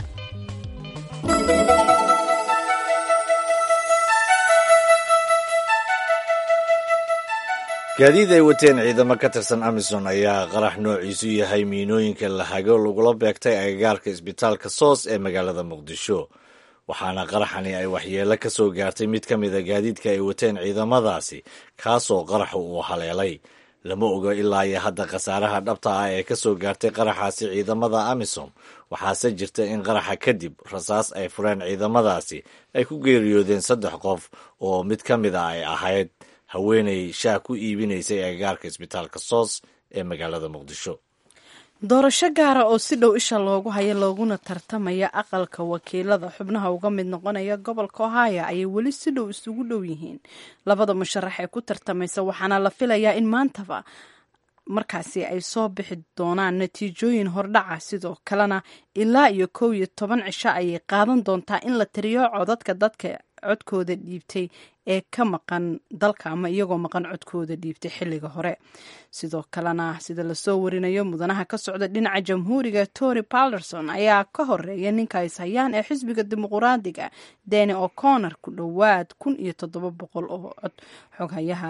[SPEAKER 2] gaadiid ay wateen ciidamo ka tirsan amisom ayaa qarax noociisu yahay miinooyinka lahago lagula beegtay agagaarka isbitaalka soos ee magaalada muqdisho waxaana qaraxani ay waxyeelo ka soo gaartay mid ka mida gaadiidka ay wateen ciidamadaasi kaasoo qaraxu uu haleelay lama ogo ilaa iyo hadda khasaaraha dhabta ah ee ka soo gaartay qaraxaasi ciidamada amisom waxaase jirta in qaraxa kadib rasaas ay fureen ciidamadaasi ay ku geeriyoodeen saddex qof oo mid ka mid a ay ahayd haweenay shaah ku iibinaysay agagaarka isbitaalka soos ee magaalada muqdisho
[SPEAKER 1] doorasho gaara oo si dhow isha loogu hayo looguna tartamaya aqalka wakiilada xubnaha uga mid noqonaya gobolka ohio ayay weli si dhow isugu dhow yihiin labada musharax ee ku tartamaysa waxaana la filayaa in maantaba markaasi ay soo bixi doonaan natiijooyin hordhaca sidoo kalena ilaa iyo kow iyo toban cisho ayay qaadan doontaa in la tiriyo codadka dadka codkooda dhiibtay ee ka maqan dalka ama iyagoo maqan codkooda dhiibtay xilliga hore sidoo kalena sida lasoo warinayo mudanaha ka socda dhinaca jamhuuriga tory pallerson ayaa ka horeeya ninka is hayaan ee xisbiga dimuquraadiga deni o'connor ku dhowaad kun iyo toddoba boqol oo cod xoghayaha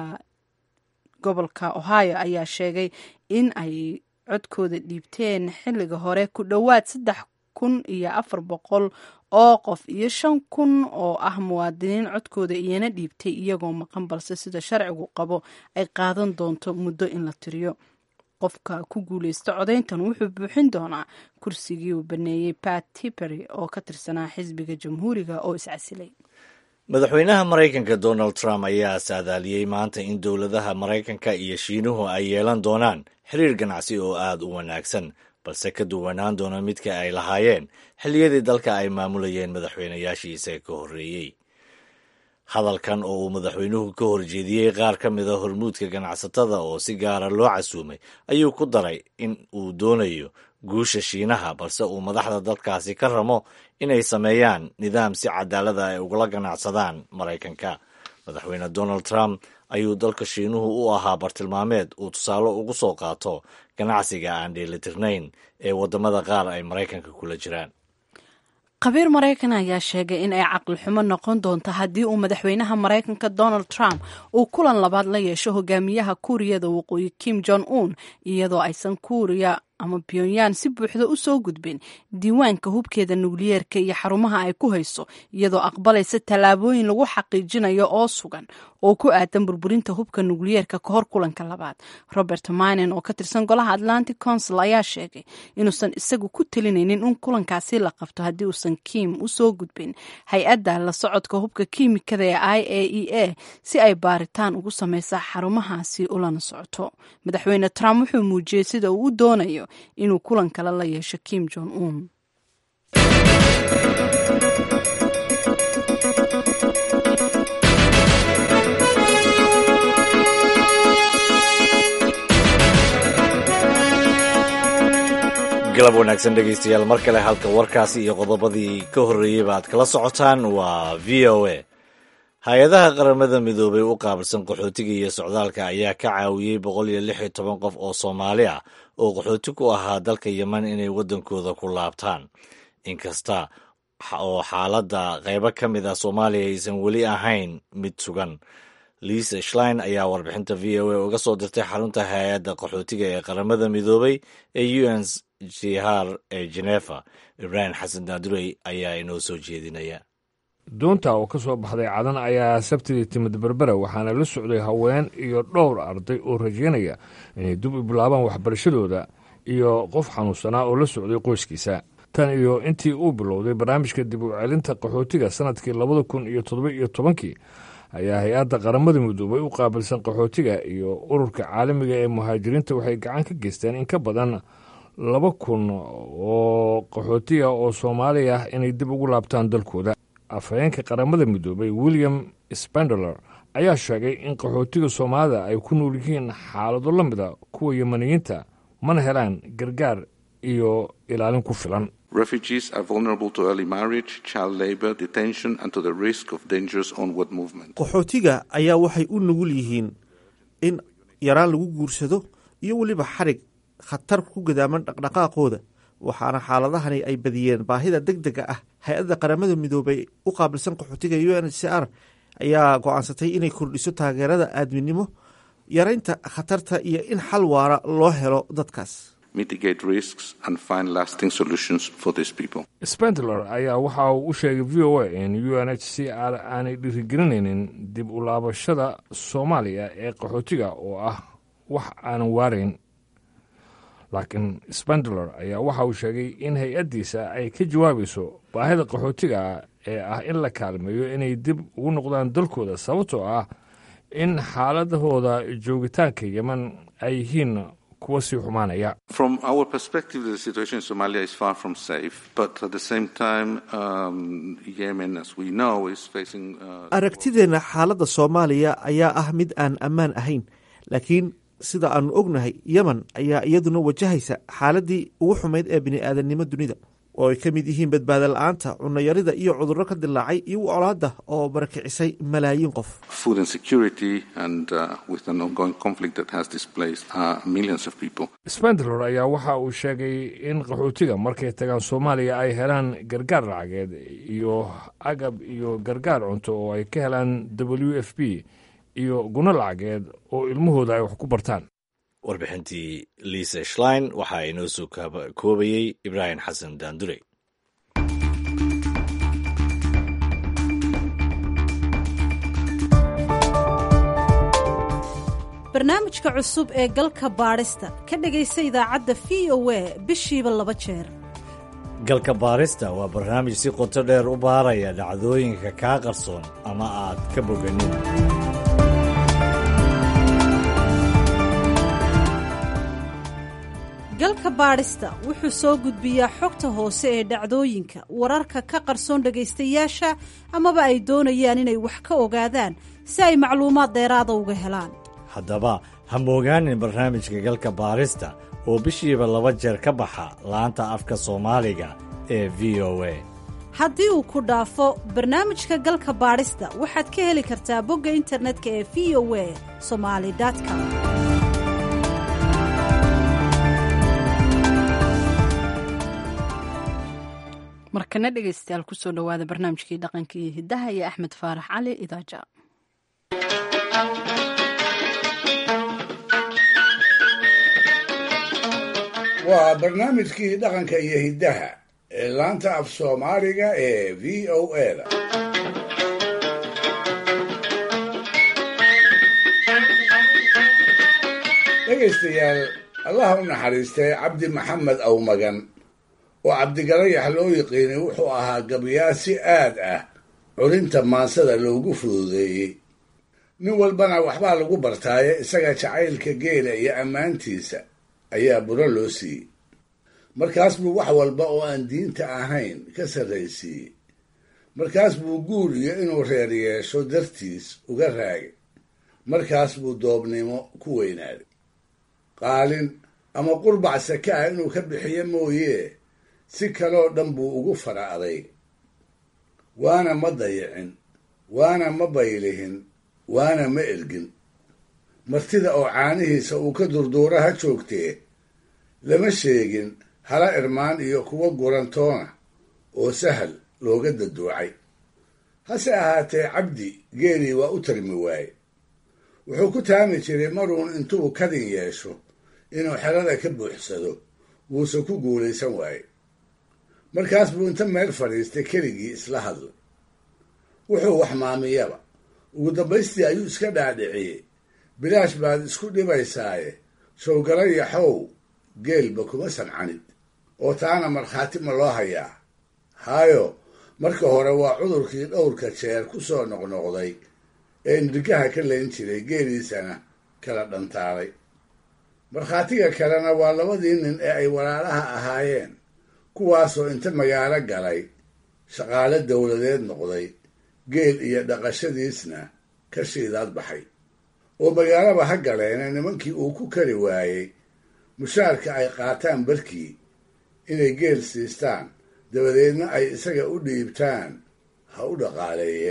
[SPEAKER 1] gobolka ohio ayaa sheegay in ay codkooda dhiibteen xilliga hore ku dhowaad saddex kun iyo afar boqol oo qof iyo shan kun oo ah muwaadiniin codkooda iyana dhiibtay iyagoo maqan balse sida sharcigu qabo ay qaadan doonto muddo in la tiriyo qofka ku guuleysta codayntan wuxuu buuxin doonaa kursigii uu baneeyey pat tipery oo ka tirsanaa xisbiga jamhuuriga oo iscasilay
[SPEAKER 2] madaxweynaha maraykanka donald trump ayaa saadaaliyey maanta in dowladaha maraykanka iyo shiinuhu ay yeelan doonaan xiriir ganacsi oo aad u wanaagsan balse ka duwanaan doona midka ay lahaayeen xilliyadii dalka ay maamulayeen madaxweynayaashiisa ka horreeyey hadalkan oo uu madaxweynuhu ka horjeediyey qaar ka mida hormuudka ganacsatada oo si gaara loo casuumay ayuu ku daray in uu doonayo guusha shiinaha balse uu madaxda dalkaasi ka ramo inay sameeyaan nidaam si cadaalada ay ugula ganacsadaan maraykanka madaxweyne donald trump ayuu dalka shiinuhu u ahaa bartilmaameed uu tusaale ugu soo qaato ganacsiga aan dheelitirnayn ee waddamada qaar ay maraykanka kula jiraan
[SPEAKER 1] khabiir maraykan ayaa sheegay in ay caqli xumo noqon doonto haddii uu madaxweynaha maraykanka donald trump uu kulan labaad la yeesho hogaamiyaha kuuriyada waqooyi kim jong un iyadoo aysan kuuriya ama pyonyan si buuxda u soo gudbin diiwaanka hubkeeda nukliyeerka iyo xarumaha ay ku hayso iyadoo aqbalaysa tallaabooyin lagu xaqiijinayo oo sugan oo ku aadan burburinta hubka nukliyeerka ka hor kulanka labaad robert minen oo ka tirsan golaha atlantic council ayaa sheegay inuusan isagu ku telinaynin in kulankaasi la qabto haddii uusan kim u soo gudbin hay-adda la socodka hubka kiimikada ee i a e a si ay baaritaan ugu sameysa xarumahaasi ulana socoto madaxweyne trump wuxuu muujiyey sida uu u doonayo inuu kulan kale la yeesho kim jong un
[SPEAKER 2] galab wanaagsan dhegaystayaal mar kale halka warkaasi iyo qodobadii ka horreeyeyba aad kala socotaan waa v o a hay-adaha qaramada midoobay u qaabilsan qaxootiga iyo socdaalka ayaa ka caawiyey boqol iyo lix iyo toban qof oo soomaali ah oo qaxooti ku ahaa dalka yeman inay waddankooda ku laabtaan inkasta oo xaaladda qaybo ka mid ah soomaaliya aysan weli ahayn mid sugan liisa shlein ayaa warbixinta v o a uga soo dirtay xarunta hay-adda qaxootiga ee qaramada midoobay ee u n jihar ee genefa ibraahim xasan daadurey ayaa inoo soo jeedinaya
[SPEAKER 14] doonta oo ka soo baxday cadan ayaa sabtidii timid berbera waxaana la socday haween iyo dhowr arday oo rajaynaya inay dib u bilaabaan waxbarashadooda iyo qof xanuunsanaa oo la socday qoyskiisa tan iyo intii uu bilowday barnaamijka dib u celinta qaxootiga sannadkii labada kun iyo toddoba iyo tobankii ayaa hay-adda qaramada midoobay u qaabilsan qaxootiga iyo ururka caalamiga ee muhaajiriinta waxay gacan ka geysteen in ka badan laba kun oo qaxootiga oo soomaali ah inay dib ugu laabtaan dalkooda afhayeenka qaramada midoobay william spendeler ayaa sheegay in qaxootiga soomaalida ay ku nool yihiin xaalado la mida kuwa yemaniyiinta mana helaan gargaar iyo ilaalin ku filan
[SPEAKER 15] Refugees are vulnerable to early marriage, child labor, detention, and to the risk of dangerous onward movement.
[SPEAKER 16] qaxootiga ayaa waxay u nugul yihiin in yaraan lagu guursado iyo weliba xarig khatar ku gadaaman dhaqdhaqaaqooda waxaana xaaladahani ay badiyeen baahida deg dega ah hay-adda qaramada midoobay u qaabilsan qaxootiga u n h c r ayaa go-aansatay inay kordhiso taageerada aadminimo yaraynta khatarta iyo in xal waara loo helo dadkaas
[SPEAKER 15] mitigate risks and find lasting solutions for these people.
[SPEAKER 14] spendler ayaa waxa uu u sheegay v o a in u n h c r aanay dhiirigelinaynin dib u laabashada soomaaliya ee qaxootiga oo ah wax aanan waarayn laakiin spendler ayaa waxa uu sheegay in hay-addiisa ay ka jawaabayso baahida qaxootiga ee ah in la kaalmeeyo inay dib ugu noqdaan dalkooda sababtoo ah in xaaladahooda joogitaanka yeman ay yihiin kuwa sii xumaanaya
[SPEAKER 15] From our perspective, the situation in Somalia is far from safe, but at the same time, um, Yemen, as we know, is facing. Uh,
[SPEAKER 16] aragtideenna xaaladda soomaaliya ayaa ah mid aan ammaan ahayn laakiin sida aanu ognahay yemen ayaa iyaduna wajahaysa xaaladdii ugu xumayd ee bini'aadannimo dunida oo ay ka mid yihiin badbaada la'aanta cunayarida iyo cudurro ka dilaacay iyo colaadda oo barakicisay malaayiin qof
[SPEAKER 15] food insecurity and uh, with an ongoing conflict that has displaced uh, millions of people.
[SPEAKER 14] spendlor ayaa waxa uu sheegay in qaxootiga markay tagaan soomaaliya ay helaan gargaar lacageed iyo agab iyo gargaar cunto oo ay ka helaan w f p iyo guno lacageed oo ilmahooda ay wax ku bartaan
[SPEAKER 2] warbixintii liisa shlein waxaa inoo soo kaaba- koobayey ibraahim xasan daandure
[SPEAKER 17] barnaamijka cusub ee galka baadhista ka dhegaysa idaacadda v o a bishiiba laba jeer
[SPEAKER 2] galka baarista waa barnaamij si qoto dheer u baaraya dhacdooyinka kaa qarsoon ama aad ka boganin
[SPEAKER 17] galka baadhista wuxuu soo gudbiyaa xogta hoose ee dhacdooyinka wararka ka qarsoon dhegaystayaasha amaba ay doonayaan inay wax ka ogaadaan si ay macluumaad dheeraada uga helaan
[SPEAKER 2] haddaba ha moogaanin barnaamijka galka baarista oo bishiiba laba jeer ka baxa laanta afka soomaaliga ee v o a
[SPEAKER 17] haddii uu ku dhaafo barnaamijka galka baadhista waxaad ka heli kartaa bogga internetka ee v o a somali com
[SPEAKER 1] markana dhegaystayaal kusoo dhowaada barnaamijkii dhaqanka iyo hiddaha iyo axmed faarax cali idaaja
[SPEAKER 4] waa barnaamijkii dhaqanka iyo hiddaha ee laanta af soomaaliga ee v o a da dhegaystayaal allaha u naxariistay cabdi maxamed awmagan oo cabdigalayax loo yiqiinay wuxuu ahaa gabyaa si aad ah culinta maansada loogu fududeeyey nin walbana waxbaa lagu bartaaye isaga jacaylka geela iyo ammaantiisa ayaa buro loo siiyey markaas buu wax walba oo aan diinta ahayn ka sarraysiiyey markaas buu guur iyo inuu reer yeesho dartiis uga raagay markaas buu doobnimo ku weynaaday qaalin ama qurbac sake ah inuu ka bixiyo mooyee si kaloo dhan buu ugu fara adayg waana ma dayicin waana ma baylihin waana ma ergin martida oo caanihiisa uu ka durduura ha joogtee lama sheegin hala irmaan iyo kuwa gurantoona oo sahal looga daduucay hase ahaatee cabdi geelii waa u tarmi waaye wuxuu ku taami jiray maruun intuu kadin yeesho inuu xerada ka buuxsado wuuse ku guulaysan waaye markaas buu inta meel fadhiistay keligii isla hadlay wuxuu wax maamiyaba ugu dambaystii ayuu iska dhaadhiciyey bilaash baad isku dhibaysaaye showgalayaxow geelba kuma samcanid oo taana markhaati ma loo hayaa haayo marka hore waa cudurkii dhowrka jeer ku soo noqnoqday ee nirgaha ka layn jiray geeliisana kala dhantaalay markhaatiga kalena waa labadii nin ee ay walaalaha ahaayeen kuwaasoo inta magaalo galay shaqaale dowladeed noqday geel iyo dhaqashadiisna ka shiidaad baxay oo magaalaba ha galeena nimankii uu ku kari waayey mushaarka ay qaataan barkii inay geel siistaan dabadeedna ay isaga u dhiibtaan ha u dhaqaaleeye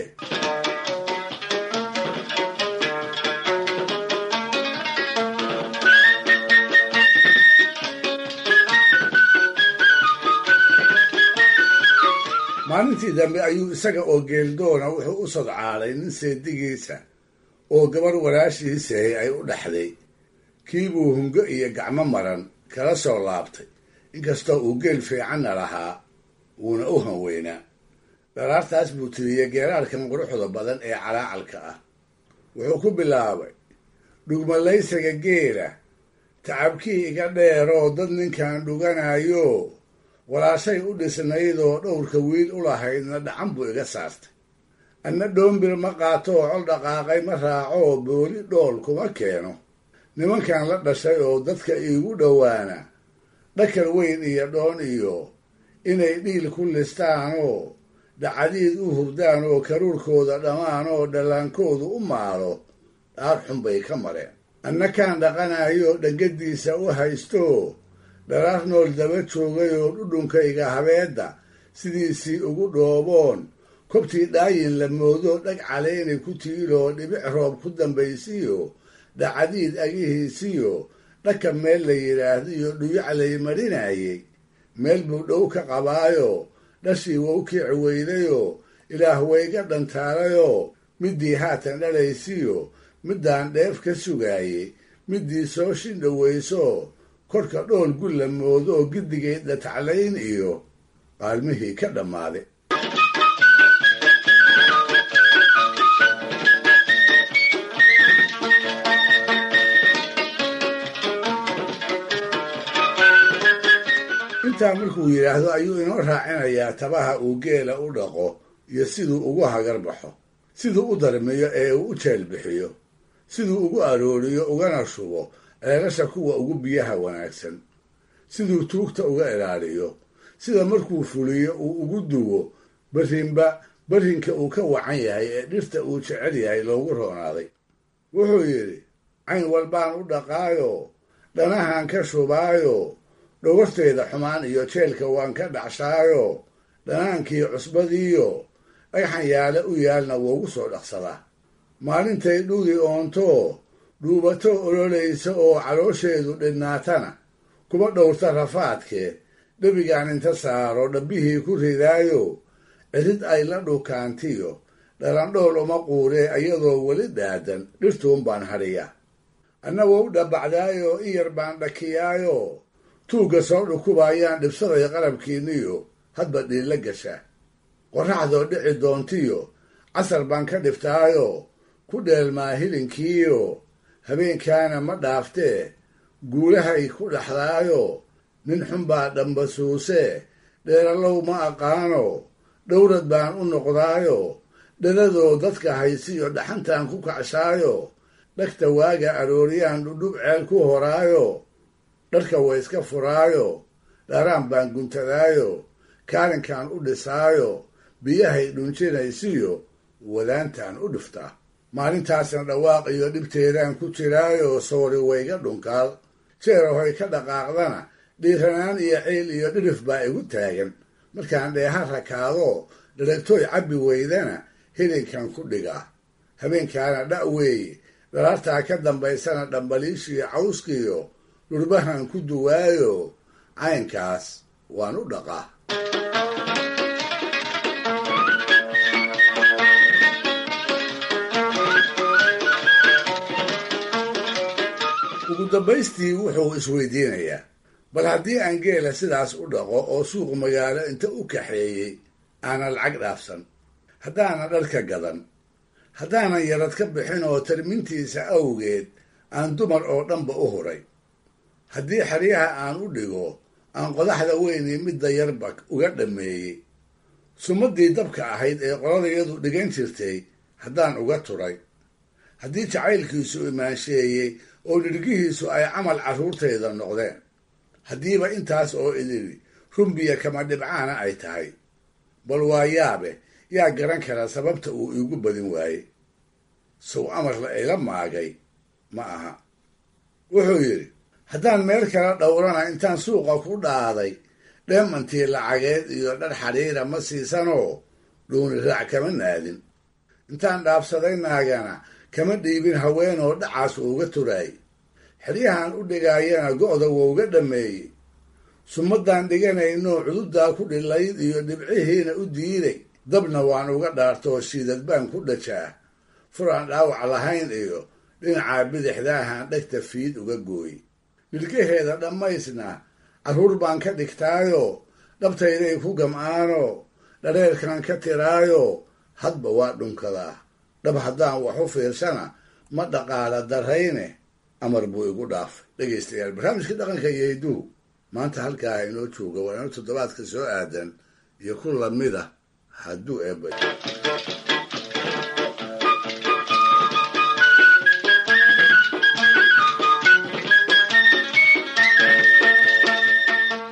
[SPEAKER 4] maalintii dambe ayuu isaga oo geeldoona wuxuu u sodcaalay nin seedigiisa oo gabar walaashiisahay ay u dhaxday kiibuu hungo iyo gacmo maran kala soo laabtay inkastoo uu geel fiicanna lahaa wuuna u hanweynaa dharaartaas buu tiriyey geeraarkan quruxda badan ee calaacalka ah wuxuu ku bilaabay dhugmalaysaga geela tacabkii iga dheeroo dad ninkan dhuganayo walaashay u dhisnaydoo dhowrka wiil u lahaydna dhacan buu iga saartay anna dhoombir ma qaato oo col dhaqaaqay ma raaco oo booli dhool kuma keeno nimankan la dhashay oo dadka iigu dhowaana dhakal weyn iyo dhoon iyo inay dhiil ku listaanoo dhacadiid u hubdaan oo karuurkooda dhammaan oo dhallaankoodu u maalo dhaar xun bay ka mareen annakaan dhaqanayo dhangadiisa u haysto dharaar nool daba joogay oo dhudhunkayga habeedda sidiisii ugu dhooboon kobtii dhaayin la moodo dhag caleynay ku tiiloo dhibic roob ku dambaysiyo dhacadiid agihiisiyo dhaka meel la yidhaahdiyo dhuyac lay marinayey meel buu dhow ka qabaayo dhashii wou kici weydayoo ilaah wayga dhantaalayoo middii haatan dhalaysiyo middaan dheef ka sugaayey middii soo shindhowayso korka dhool gulla moodo oo giddigeed dhataclayn iyo qaalmihii ka dhammaaday intaa markuu yidhaahdo ayuu inoo raacinayaa tabaha uu geela u dhaqo iyo siduu ugu hagar baxo siduu u darmiyo ee uu u jeel bixiyo siduu ugu arooriyo ugana shubo ceelasha kuwa ugu biyaha wanaagsan siduu tuugta uga ilaaliyo sida markuu fuliyo uu ugu duwo berrinba berrinka uu ka wacan yahay ee dhirta uu jecel yahay loogu roonaaday wuxuu yidhi cayn walbaan u dhaqaayo dhanahan ka shubaayo dhogortayda xumaan iyo jeelka waan ka dhacshaayo dhanaankii cusbadiiyo dhagxan yaale u yaalna wougu soo dhaqsadaa maalintay dhudi oonto dhuubato ololaysa oo caloosheedu dhidhnaatana kuma dhowrta rafaadkee dhebigaan inta saaro dhabbihii ku ridaayo cirid ay la dhukaantiyo dhalandhool uma quuree iyadoo weli dhaadan dhirtuun baan hadhiya annagoo u dhabacdaayo in yar baan dhakiyaayo tuugga soo dhukubaayaan dhibsaday qalabkiinniyo hadba dhiilla gasha qorraxdoo dhici doontiyo casar baan ka dhiftaayo ku dheelmaa hilinkiiyo habeenkaana ma dhaaftee guulahay ku dhaxdaayo nin xun baa dhambasuusee dheerallow ma aqaano dhowrad baan u noqdaayo dhaladoo dadka haysiyo dhaxantaan ku kacshaayo dhagta waaga arooriyaan dhudhub ceel ku horaayo dharka way iska furaayo dharaan baan guntadaayo kaalinkaan u dhisaayo biyahay dhunjinaysiyo wadaantaan u dhiftaa maalintaasna dhawaaq iyo dhibteedaan ku jiraayo soori wayga dhunkaal jeerahoy ka dhaqaaqdana dhiiranaan iyo ciil iyo dhirif baa igu taagan markaan dheeha rakaado dharagtooy cabbi weydana hilinkan ku dhigaa habeenkaana dha' weeye dhalaartaa ka dambaysana dhambaliishiyo cawskiyo dhurbahan ku duwaayo caynkaas waan u dhaqaa ugu dambaystii wuxuu isweydiinayaa bal haddii aan geela sidaas u dhaqo oo suuq magaalo inta u kaxeeyey aanan lacag dhaafsan haddaanan dharka gadan haddaanan yarad ka bixin oo tarmintiisa awgeed aan dumar oo dhanba u huray haddii xeryaha aan u dhigo aan qodaxda weynii midda yarba uga dhammeeyey sumaddii dabka ahayd ee qoladayadu dhigan jirtay haddaan uga turay haddii jacaylkiisu imaansheeyey oo dhirgihiisu ay camal carruurtayda noqdeen haddiiba intaas oo idili rumbiya kama dhibcaana ay tahay bal waa yaabe yaa garan kara sababta uu iigu badin waayey sow amarla ila maagay ma aha wuxuu yidhi haddaan meel kala dhowrana intaan suuqa ku dhaaday dheemantii lacageed iyo dhar xadhiira ma siisanoo dhuuni raac kama naadin intaan dhaabsaday naagana kama dhiibin haweenoo dhacaas uuga turaay xeryahan u dhigaayana go'da wouga dhammeeyey sumaddaan dhiganaynoo cududdaa ku dhilayd iyo dhibcihiina u diiday dabna waan uga dhaartoo shiidad baan ku dhajaa furaan dhaawac lahayn iyo dhinacaa bidixdaahan dhegta fiid uga gooy milkaheeda dhammaysna carruur baan ka dhigtaayo dhabtayday ku gam'aano dhareerkan ka tiraayo hadba waa dhunkadaa dhab haddaan wax u fiirsana ma dhaqaala darayne amar buu igu dhaafay dhegaystayaal barnaamijka dhaqanka iyo hidduhu maanta halkaa inoo jooga waa inoo toddobaadka soo aadan iyo ku lamid ah hadduu eebay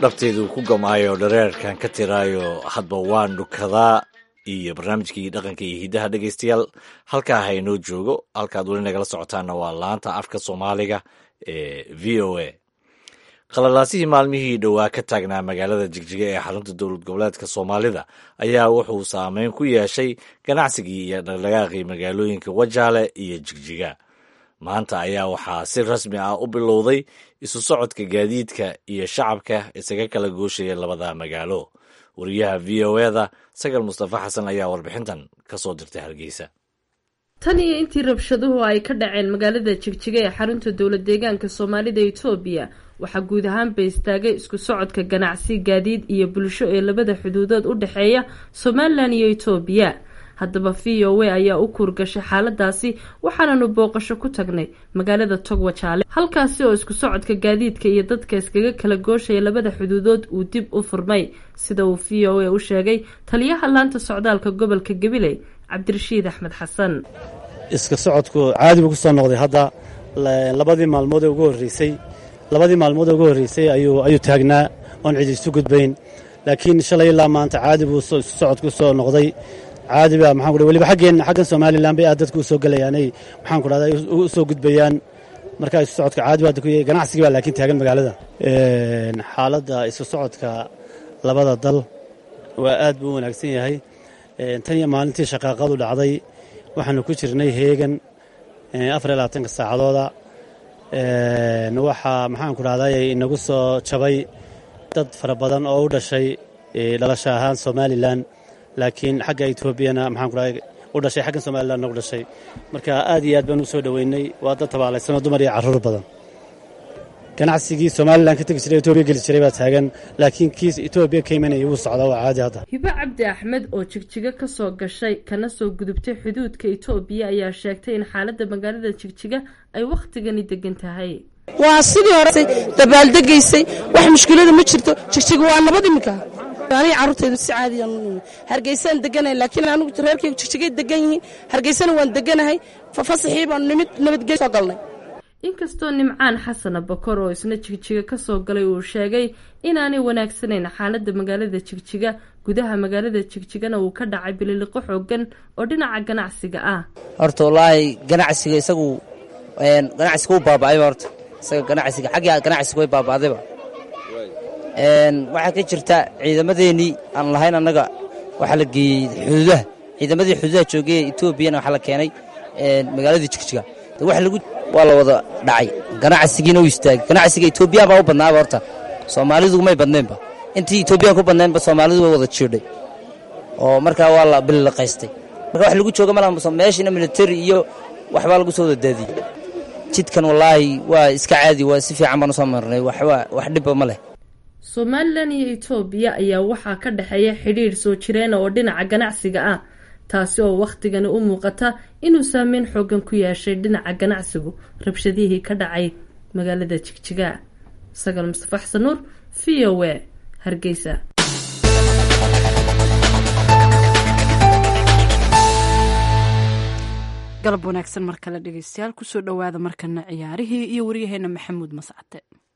[SPEAKER 2] dhabteedu ku gamaayo dhareerkan ka tiraayo hadba waan dhukadaa iyo barnaamijkii dhaqanka iyo hiddaha dhegaystayaal halkaa haynoo joogo halkaad weli nagala socotaanna waa laanta afka soomaaliga ee v o a qalalaasihii maalmihii dhowaa ka taagnaa magaalada jigjiga ee xarunta dowlad goboleedka soomaalida ayaa wuxuu saameyn ku yeeshay ganacsigii iyo dhaqdhaqaaqii magaalooyinka wajaale iyo jigjiga maanta ayaa waxaa si rasmi ah u bilowday isu socodka gaadiidka iyo shacabka isaga kala gooshaya labada magaalo wariyaha v o eda sagal mustafa xasan ayaa warbixintan ka soo dirtay hargeysa
[SPEAKER 18] tan iyo intii rabshaduhu ay ka dhaceen magaalada jigjiga ee xarunta dowlad deegaanka soomaalida etoobiya waxaa guud ahaanba istaagay isku socodka ganacsi gaadiid iyo bulsho ee labada xuduudood u dhexeeya somalilan iyo etoobiya haddaba v o a ayaa u kuurgashay xaaladaasi waxaananu booqasho ku tagnay magaalada togwajaale halkaasi oo isku socodka gaadiidka iyo dadka iskaga kala gooshaya labada xuduudood uu dib u furmay sida uu v o a u sheegay taliyaha laanta socdaalka gobolka gabiley cabdirashiid axmed xasan
[SPEAKER 19] iska socodku caadi buu kusoo noqday hadda labadii maalmood ee ugu horreysay labadii maalmood ee ugu horreysay ayuu ayuu taagnaa oon cidi isu gudbayn laakiin shalay ilaa maanta caadi buu isu socodku soo noqday caadi baa maxaan ku weliba xaggeen xaggan somalilan bay aad dadku u soo gelayaanay maxaan ku dhahdaa u soo gudbayaan markaa isu socodka caadi baa ku yahay ganacsigii baa laakiin taagan magaalada xaaladda isu socodka labada dal waa aad buu u wanaagsan yahay tan iyo maalintii shaqaaqadu dhacday waxaanu ku jirnay heegan afar iyo labaatanka saacadooda waxaa maxaan ku dhahday inagu soo jabay dad fara badan oo u dhashay dhalasho ahaan somalilan laakiin xagga etoobiyana maxaan ku dhahay u dhashay xaggan somalilan nagu dhashay marka aad iyo aad baan u soo dhoweynay waa dad tabaalaysanoo dumar iyo carruur badan ganacsigii somalilan ka tegi jiray etoobiya geli jiray baa taagan laakiin kiis etoobiya ka imanaya wuu socdaa waa caadi hadda
[SPEAKER 18] hibo cabdi axmed oo jigjiga ka soo gashay kana soo gudubtay xuduudka etoobiya ayaa sheegtay in xaaladda magaalada jigjiga ay wakhtigani degan tahay
[SPEAKER 20] waa sidii hore dabaaldegaysay wax mushkilada ma jirto jigjiga waa nabad iminka aniga carruurtaydu si caadiya hargeysaan deganahay laakiin anigu reerkaygu jigjigay degan yihiin hargeysana waan deganahay fafasaxii baan nimid nabadgelyo soo galnay
[SPEAKER 18] inkastoo nimcaan xasana bakor oo isna jigjiga ka soo galay uu sheegay inaanay wanaagsanayn xaaladda magaalada jigjiga gudaha magaalada jigjigana uu ka dhacay bililiqo xoogan oo dhinaca ganacsiga ah
[SPEAKER 21] horta wallaahi ganacsiga isagu ganacsiga u baaba'ayba horta isaga ganacsiga xaggii ganacsiga way baaba'dayba waxaa ka jirta ciidamadeenii aan lahayn annaga waxaa la geeyey xuduudaha ciidamadii xuduudaha joogay etoobiyana waxaa la keenay magaaladii jigjiga waa la wada dhacay ganacsigiina u istaagay ganacsiga etoobiya baa u badnaaba horta soomaalidu may badnaynba intii etoobiyan ku badnaynba soomaalidu way wada jiidhay oo markaa waa la bililiqaystay marka wax lagu jooga malaha meeshina militari iyo waxbaa lagu soo wada daadiyey jidkan wallaahi waa iska caadi waa si fiican baan usoo marnay wax dhibba ma leh
[SPEAKER 18] somalilan iyo etoobiya ayaa waxaa ka dhexeeya xidhiidh soo jireena oo dhinaca ganacsiga ah taasi oo wakhtigani u muuqata inuu saameyn xoogan ku yeeshay dhinaca ganacsigu rabshadihii ka dhacay magaalada jigjiga sagal mustafa xasan nuur v o a hargeysa
[SPEAKER 1] galab wanaagsan mar kale dhegeystayaal kusoo dhowaada markana ciyaarihii iyo waryaheena maxamuud mascade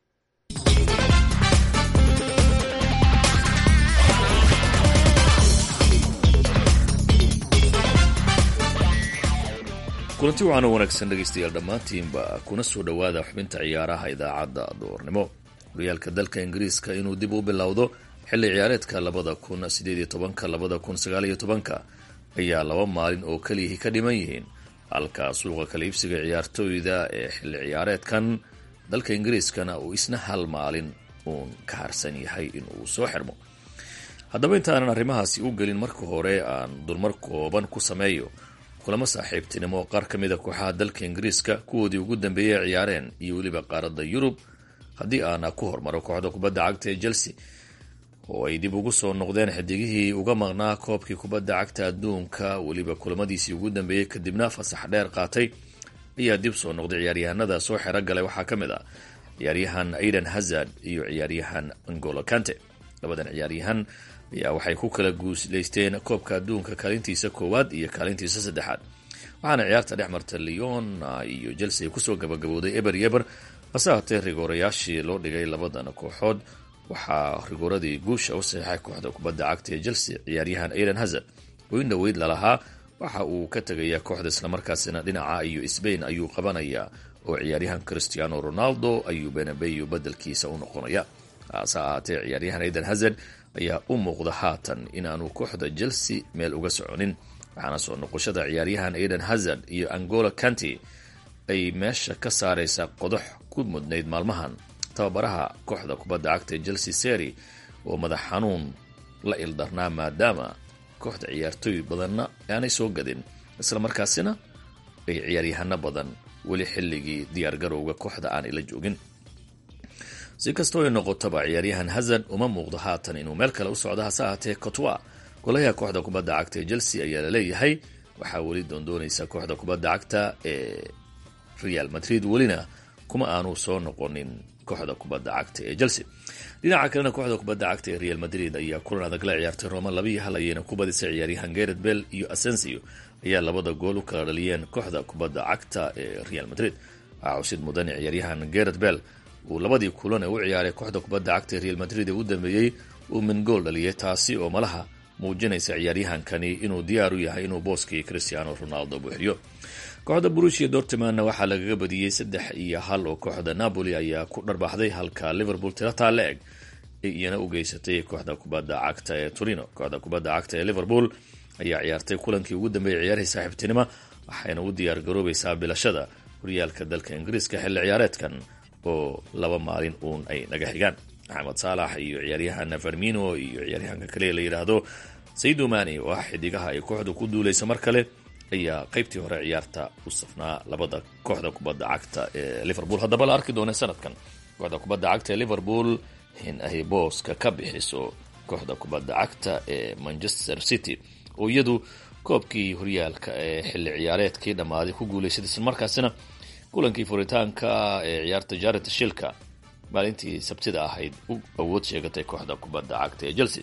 [SPEAKER 5] kulanti waxaana wanaagsan dhegaystayaal dhammaantiinba kuna soo dhowaada xubinta ciyaaraha idaacadda duurnimo horyaalka dalka ingiriiska inuu dib u bilowdo xilli ciyaareedka labada kun sideed iyo tobanka labada kun sagaal iyo tobanka ayaa laba maalin oo keliyihii ka dhiman yihiin halka suuqa kala iibsiga ciyaartooyda ee xilli ciyaareedkan dalka ingiriiskana uu isna hal maalin uun ka harsan yahay inuu soo xirmo haddaba intaanan arrimahaasi u gelin marka hore aan dulmar kooban ku sameeyo kulamo saaxiibtinimo qaar ka mid a kooxaha dalka ingiriiska kuwoodii ugu dambeeyay ay ciyaareen iyo weliba qaaradda yurub haddii aana ku hormaro kooxda kubadda cagta ee chelsea oo ay dib ugu soo noqdeen xidigihii uga maqnaa koobkii kubadda cagta adduunka weliba kulamadiisii ugu dambeeyey kadibna fasax dheer qaatay ayaa dib soo noqday ciyaaryahanada soo xero galay waxaa ka mid ah ciyaaryahan aidan hazard iyo ciyaaryahan angolo kante labadan ciyaaryahan ayaa waxay ku kala guuleysteen koobka adduunka kaalintiisa koowaad iyo kaalintiisa saddexaad waxaana ciyaarta dhex marta leon iyo chelsea kusoo gabagabowday eber yeber hase haatee rigoorayaashii loo dhigay labadan kooxood waxaa rigooradii guusha u saxeixay kooxda kubadda cagta ee chelsea ciyaaryahan aidan hazard oo in dhoweyd lalahaa waxa uu ka tegayaa kooxda islamarkaasina dhinaca iyo sbain ayuu qabanayaa oo ciyaaryahan christiano ronaldo ayuu benabeyo bedelkiisa u noqonaya hase ahaatee ciyaaryahan aidan hazard ayaa u muuqda haatan inaanu kooxda chelsea meel uga soconin waxaana soo noqoshada ciyaaryahan aidan hazard iyo angola canty ay meesha ka saaraysaa qodox ku mudnayd maalmahan tababaraha kooxda kubadda cagta ee chelsea seri oo madax xanuun la ildarnaa maadaama kooxda ciyaartooy badanna aanay soo gadin isla markaasina ay ciyaaryahano badan weli xilligii diyaargarowga kooxda aanay la joogin si kastoo ay noqotaba ciyaaryahan hazard uma muuqdo haatan inuu meel kale u socdo hase ahaatee cotwa golayaha kooxda kubadda cagta ee chelsea ayaa laleeyahay waxaa weli doondoonaysa kooxda kubadda cagta ee real madrid welina kuma aanu soo noqonin kooxda kubadda cagta ee chelsea dhinaca kalena kooxda kubadda cagta ee real madrid ayaa kulan adag la ciyaartay roma labiiyo hal ayayna ku badisay ciyaaryahan garet bell iyo asensio ayaa labada gool u kala dhaliyeen kooxda kubadda cagta ee real madrid waxaa xusid mudan ciyaaryahan garet bell uu labadii kulan ee u ciyaaray kooxda kubadda cagta ee real madrid ee u dambeeyey uu min gool dhaliyay taasi oo malaha muujinaysa ciyaaryahankani inuu diyaar u yahay inuu booskii cristiano ronaldo buuxiyo kooxda brushia dortmana waxaa lagaga badiyey saddex iyo hal oo kooxda napoli ayaa ku dharbaxday halka liverpool tirataa la-eg iyana u geysatay kooxda kubadda cagta ee torino kooxda kubadda cagta ee liverpool ayaa ciyaartay kulankii ugu dambeeyay ciyaarihii saaxiibtinimo waxayna u diyaar garoobaysaa bilashada horyaalka dalka ingiriiska xilli ciyaareedkan oo laba maalin uun ay naga xigaan maxamed saalax iyo ciyaaryahan farmino iyo ciyaaryahanka kale la yidhaahdo saydo mani oo ah xidigaha ay kooxdu ku duulaysa mar kale ayaa qaybtii hore ciyaarta u safnaa labada kooxda kubadda cagta ee liverpool haddaba la arki doona sanadkan kooxda kubadda cagta ee liverpool in ay booska ka bixiso kooxda kubadda cagta ee manchester city oo iyadu koobkii horyaalka ee xilli ciyaareedkii dhammaaday ku guulaysay isla markaasina kulankii furitaanka ee ciyaarta jared shilka maalintii sabtida ahayd u awood sheegatay kooxda kubadda cagta ee chelsea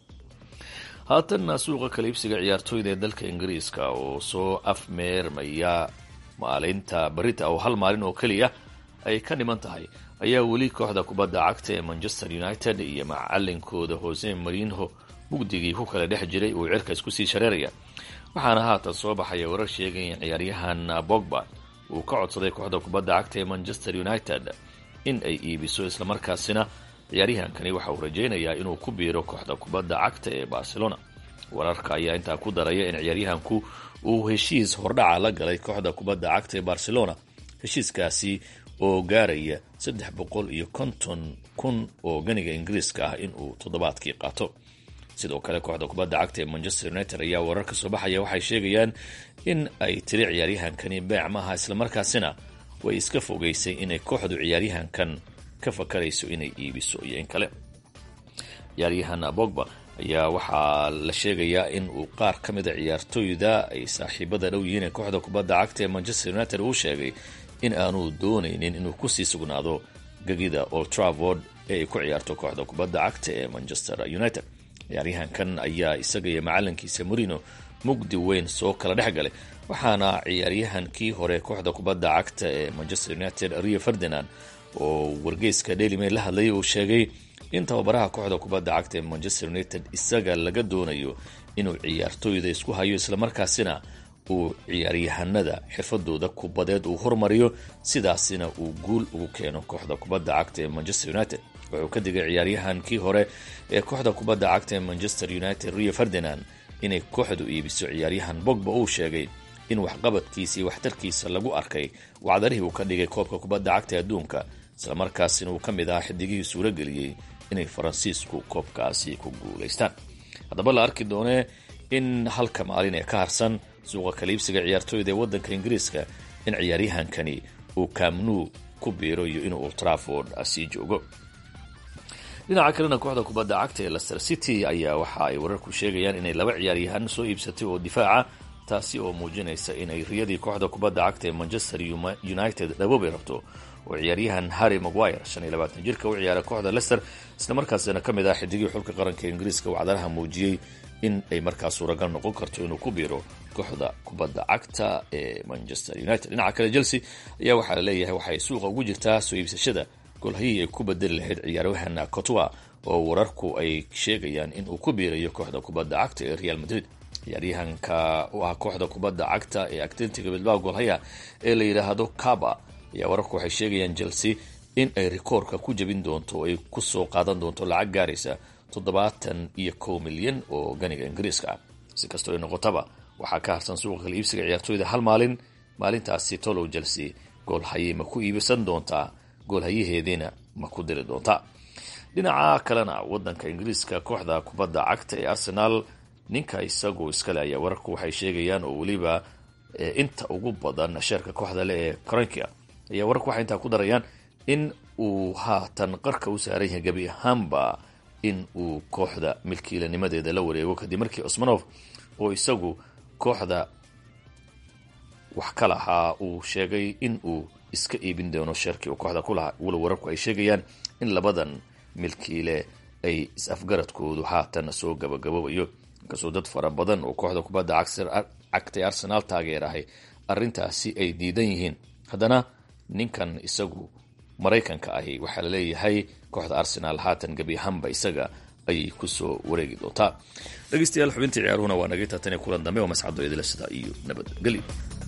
[SPEAKER 5] haatanna suuqa kaliibsiga ciyaartooyda ee dalka ingiriiska oo soo afmeermaya maalinta barita oo hal maalin oo keliya ay ka dhiman tahay ayaa weli kooxda kubadda cagta ee manchester united iyo macalinkooda hose marinho mugdigii ku kala dhex jiray uu cirka isku sii shareeraya waxaana haatan soo baxaya warar sheegaya in ciyaaryahan bogba uu ka codsaday kooxda kubadda cagta ee manchester united in ay iibiso islamarkaasina ciyaaryahankani waxa uu rajaynayaa inuu ku biiro kooxda kubadda cagta ee barcelona wararka ayaa intaa ku daraya in ciyaaryahanku uu heshiis hordhaca la galay kooxda kubadda cagta ee barcelona heshiiskaasi oo gaaraya saddex boqol iyo konton kun oo ganiga ingiriiska ah inuu toddobaadkii qaato sidoo kale kooxda kubadda cagta ee manchester united ayaa warar ka soo baxaya waxay sheegayaan in ay tiri ciyaaryahankani beec maaha islamarkaasina way iska fogeysay inay kooxdu ciyaaryahankan ka fakarayso inay iibiso iyo in kale ciyaaryahan bogba ayaa waxaa la sheegayaa in uu qaar ka mida ciyaartooyda ay saaxiibada dhow yihiin ee kooxda kubadda cagta ee manchester united uu sheegay in aanu doonaynin inuu kusii sugnaado gegida old travord ee ay ku ciyaarto kooxda kubadda cagta ee manchester united ciyaaryahankan ayaa isaga iyo macalinkiisa morino mugdi weyn soo kala dhex galay waxaana ciyaaryahankii hore kooxda kubadda cagta ee manchester united rio ferdinand oo wargeyska daily mail la hadlayay uu sheegay in tababaraha kooxda kubadda cagta ee manchester united isaga laga doonayo inuu ciyaartooyda isku hayo islamarkaasina uu ciyaaryahanada xirfadooda kubadeed uu hormariyo sidaasina uu guul ugu keeno kooxda kubadda cagta ee manchester united wuxuu ka digay ciyaaryahankii hore ee kooxda kubadda cagta ee manchester united rio ferdinand inay kooxdu iibiso ciyaaryahan bogba uu sheegay in waxqabadkiisa iyo waxtarkiisa lagu arkay wacdarihii uu ka dhigay koobka kubadda cagta adduunka islamarkaasina uu ka mid ahaa xidigihii suurageliyey inay faransiisku koobkaasi ku guulaystaan haddaba la arki doonee in halka maalin ee ka harsan suuqa kaliibsiga ciyaartooyda ee waddanka ingiriiska in ciyaaryahankani uu kaamnuu ku biiro iyo inuu ultraford sii joogo dhinaca kalena kooxda kubadda cagta ee lester city ayaa waxa ay wararku sheegayaan inay laba ciyaaryahaan soo iibsatay oo difaaca taasi oo muujinaysa inay riyadii kooxda kubadda cagta ee manchester united dhawobay rabto oo ciyaaryahan harry maguire shan iyo labaatan jirka u ciyaara kooxda lester islamarkaasina ka mid ah xidigii xulka qaranka ingiriiska wacdaraha muujiyey in ay markaas suuragal noqon karto inuu ku biiro kooxda kubadda cagta ee manchester united dhinaca kale chelsea ayaa waxaa laleeyahay waxay suuqa ugu jirtaa soo iibsashada golhayii ay ku bedeli lahayd ciyaaryahan cotwa oo wararku ay sheegayaan in uu ku biirayo kooxda kubadda cagta ee real madrid ciyaaryahanka u ah kooxda kubadda cagta ee actentiga bilbao golhaya ee la yidhaahdo caba ayaa wararku waxay sheegayaan chelsea in ay rikoorka ku jebin doonto o ay kusoo qaadan doonto lacag gaaraysa toddobaatan iyo kow milyan oo ganiga ingiriiska ah si kastoo ay noqotaba waxaa ka harsan suuqa kala iibsiga ciyaartooyda hal maalin maalintaasi tolow chelsea goolhaye ma ku iibsan doontaa goolhayaheediina ma ku diri doontaa dhinaca kalena wadanka ingiriiska kooxda kubadda cagta ee arsenal ninka isagu iskale ayaa wararku waxay sheegayaan oo weliba inta ugu badan sheerka kooxda le ee crankia ayaa wararku waxay intaa ku darayaan in uu haatan qarka u saaran yahay gebi ahaanba in uu kooxda milkiilanimadeeda la wareego kadib markii osmanov oo isagu kooxda wax ka lahaa uu sheegay in uu iska iibin doono sheerkii uu kooxda ku lahaa walow wararku ay sheegayaan in labadan milkiile ay is-afgaradkoodu haatan soo gabagaboobayo inkastoo dad fara badan oo kooxda kubadda cagtay arsenaal taageerahay arrintaasi ay diidan yihiin haddana ninkan isagu maraykanka ahi waxaa laleeyahay kooxda arsenaal haatan gebi ahaanba isaga ayay kusoo wareegi doontaa dhegeystayaal xubintii ciyaaruhuna waa naga taatan kulan dambe oo mascado idila sida iyo nabadgelyo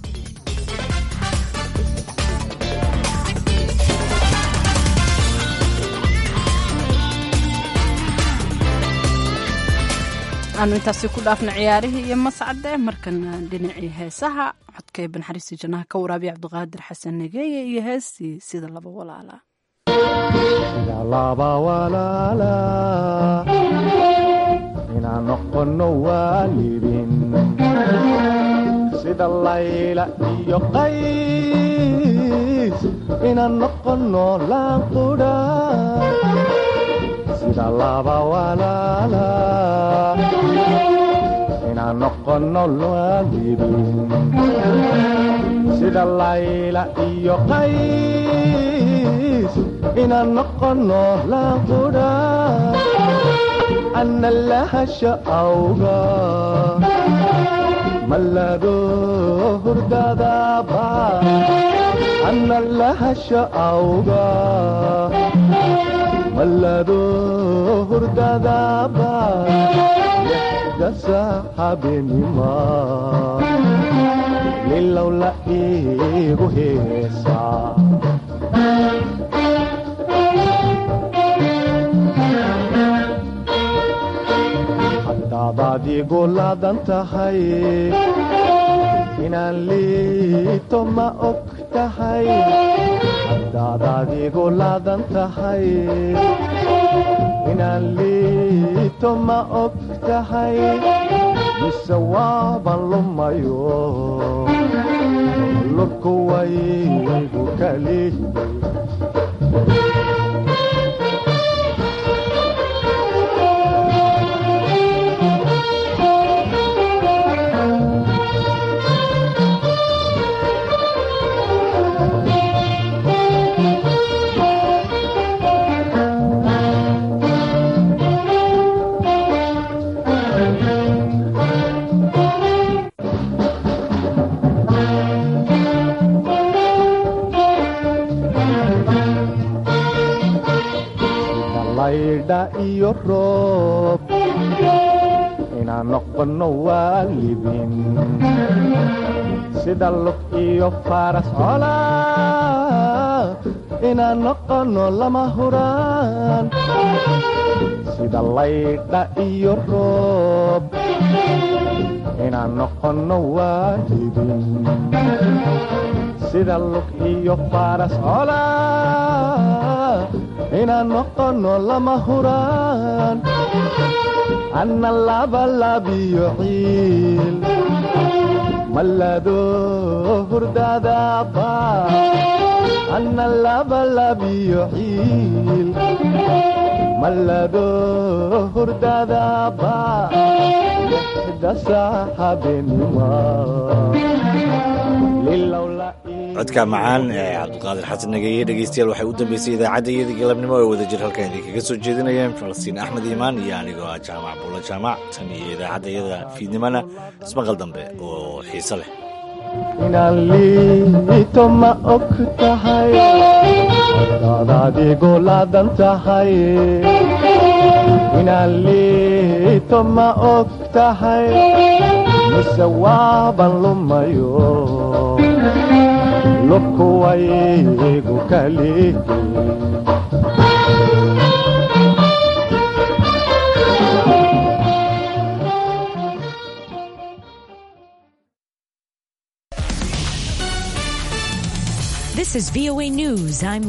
[SPEAKER 1] aanu intaasi ku dhaafna ciyaarihii iyo mascade markana dhinacii heesaha codkee banxariista jannaha ka waraabiya cabdiqaadir xasan nageeye iyo heestii sida laba walaala
[SPEAKER 6] sida laba walaala inaan noqono waalidin sida layla iyo qays inaan noqono laanqudha sida laba walaala inaan noqono waalidin sida layla iyo qays inaan noqono laanqudha ana lahasha awga malado hurdadaba ana lahasha awga malado hurdadaba dasa habenima lilow la iigu heesaa haddaadaad igu laadan tahay inaan liito ma og tahay haddaadaad igu laadan tahay inaan liito ma og tahay mise waaban lumayo lurku waygu kali laydha iyo roob inaan noqono waalidin sida lug iyo faras cola inaan noqono lama huraan sida laydha iyo roob inaan noqono waalidin sida lug iyo faras cola inaan noqono lama huraan anna labalabiyo ciil malado hurdadaba anna labalabiyo ciil malado hurdadaba dasa habenima lilowla
[SPEAKER 2] codka macaan ee cabdiqaadir xasan nageeye dhegeystayaal waxay u dambeysay idaacadda iyadii galabnimo ee wadajir halkan idinkaga soo jeedinayeen falastiin axmed iimaan iyo anigoo ah jaamac buulla jaamac tan iyo idaacadda iyada fiidnimana ismaqal dambe oo xiise leh
[SPEAKER 6] inaan liito ma og tahay dadaa adigu laadan tahay inaan liito ma og tahay mise waaban lumayo lubkuwaygu kalihi
[SPEAKER 3] This is VOA News. I'm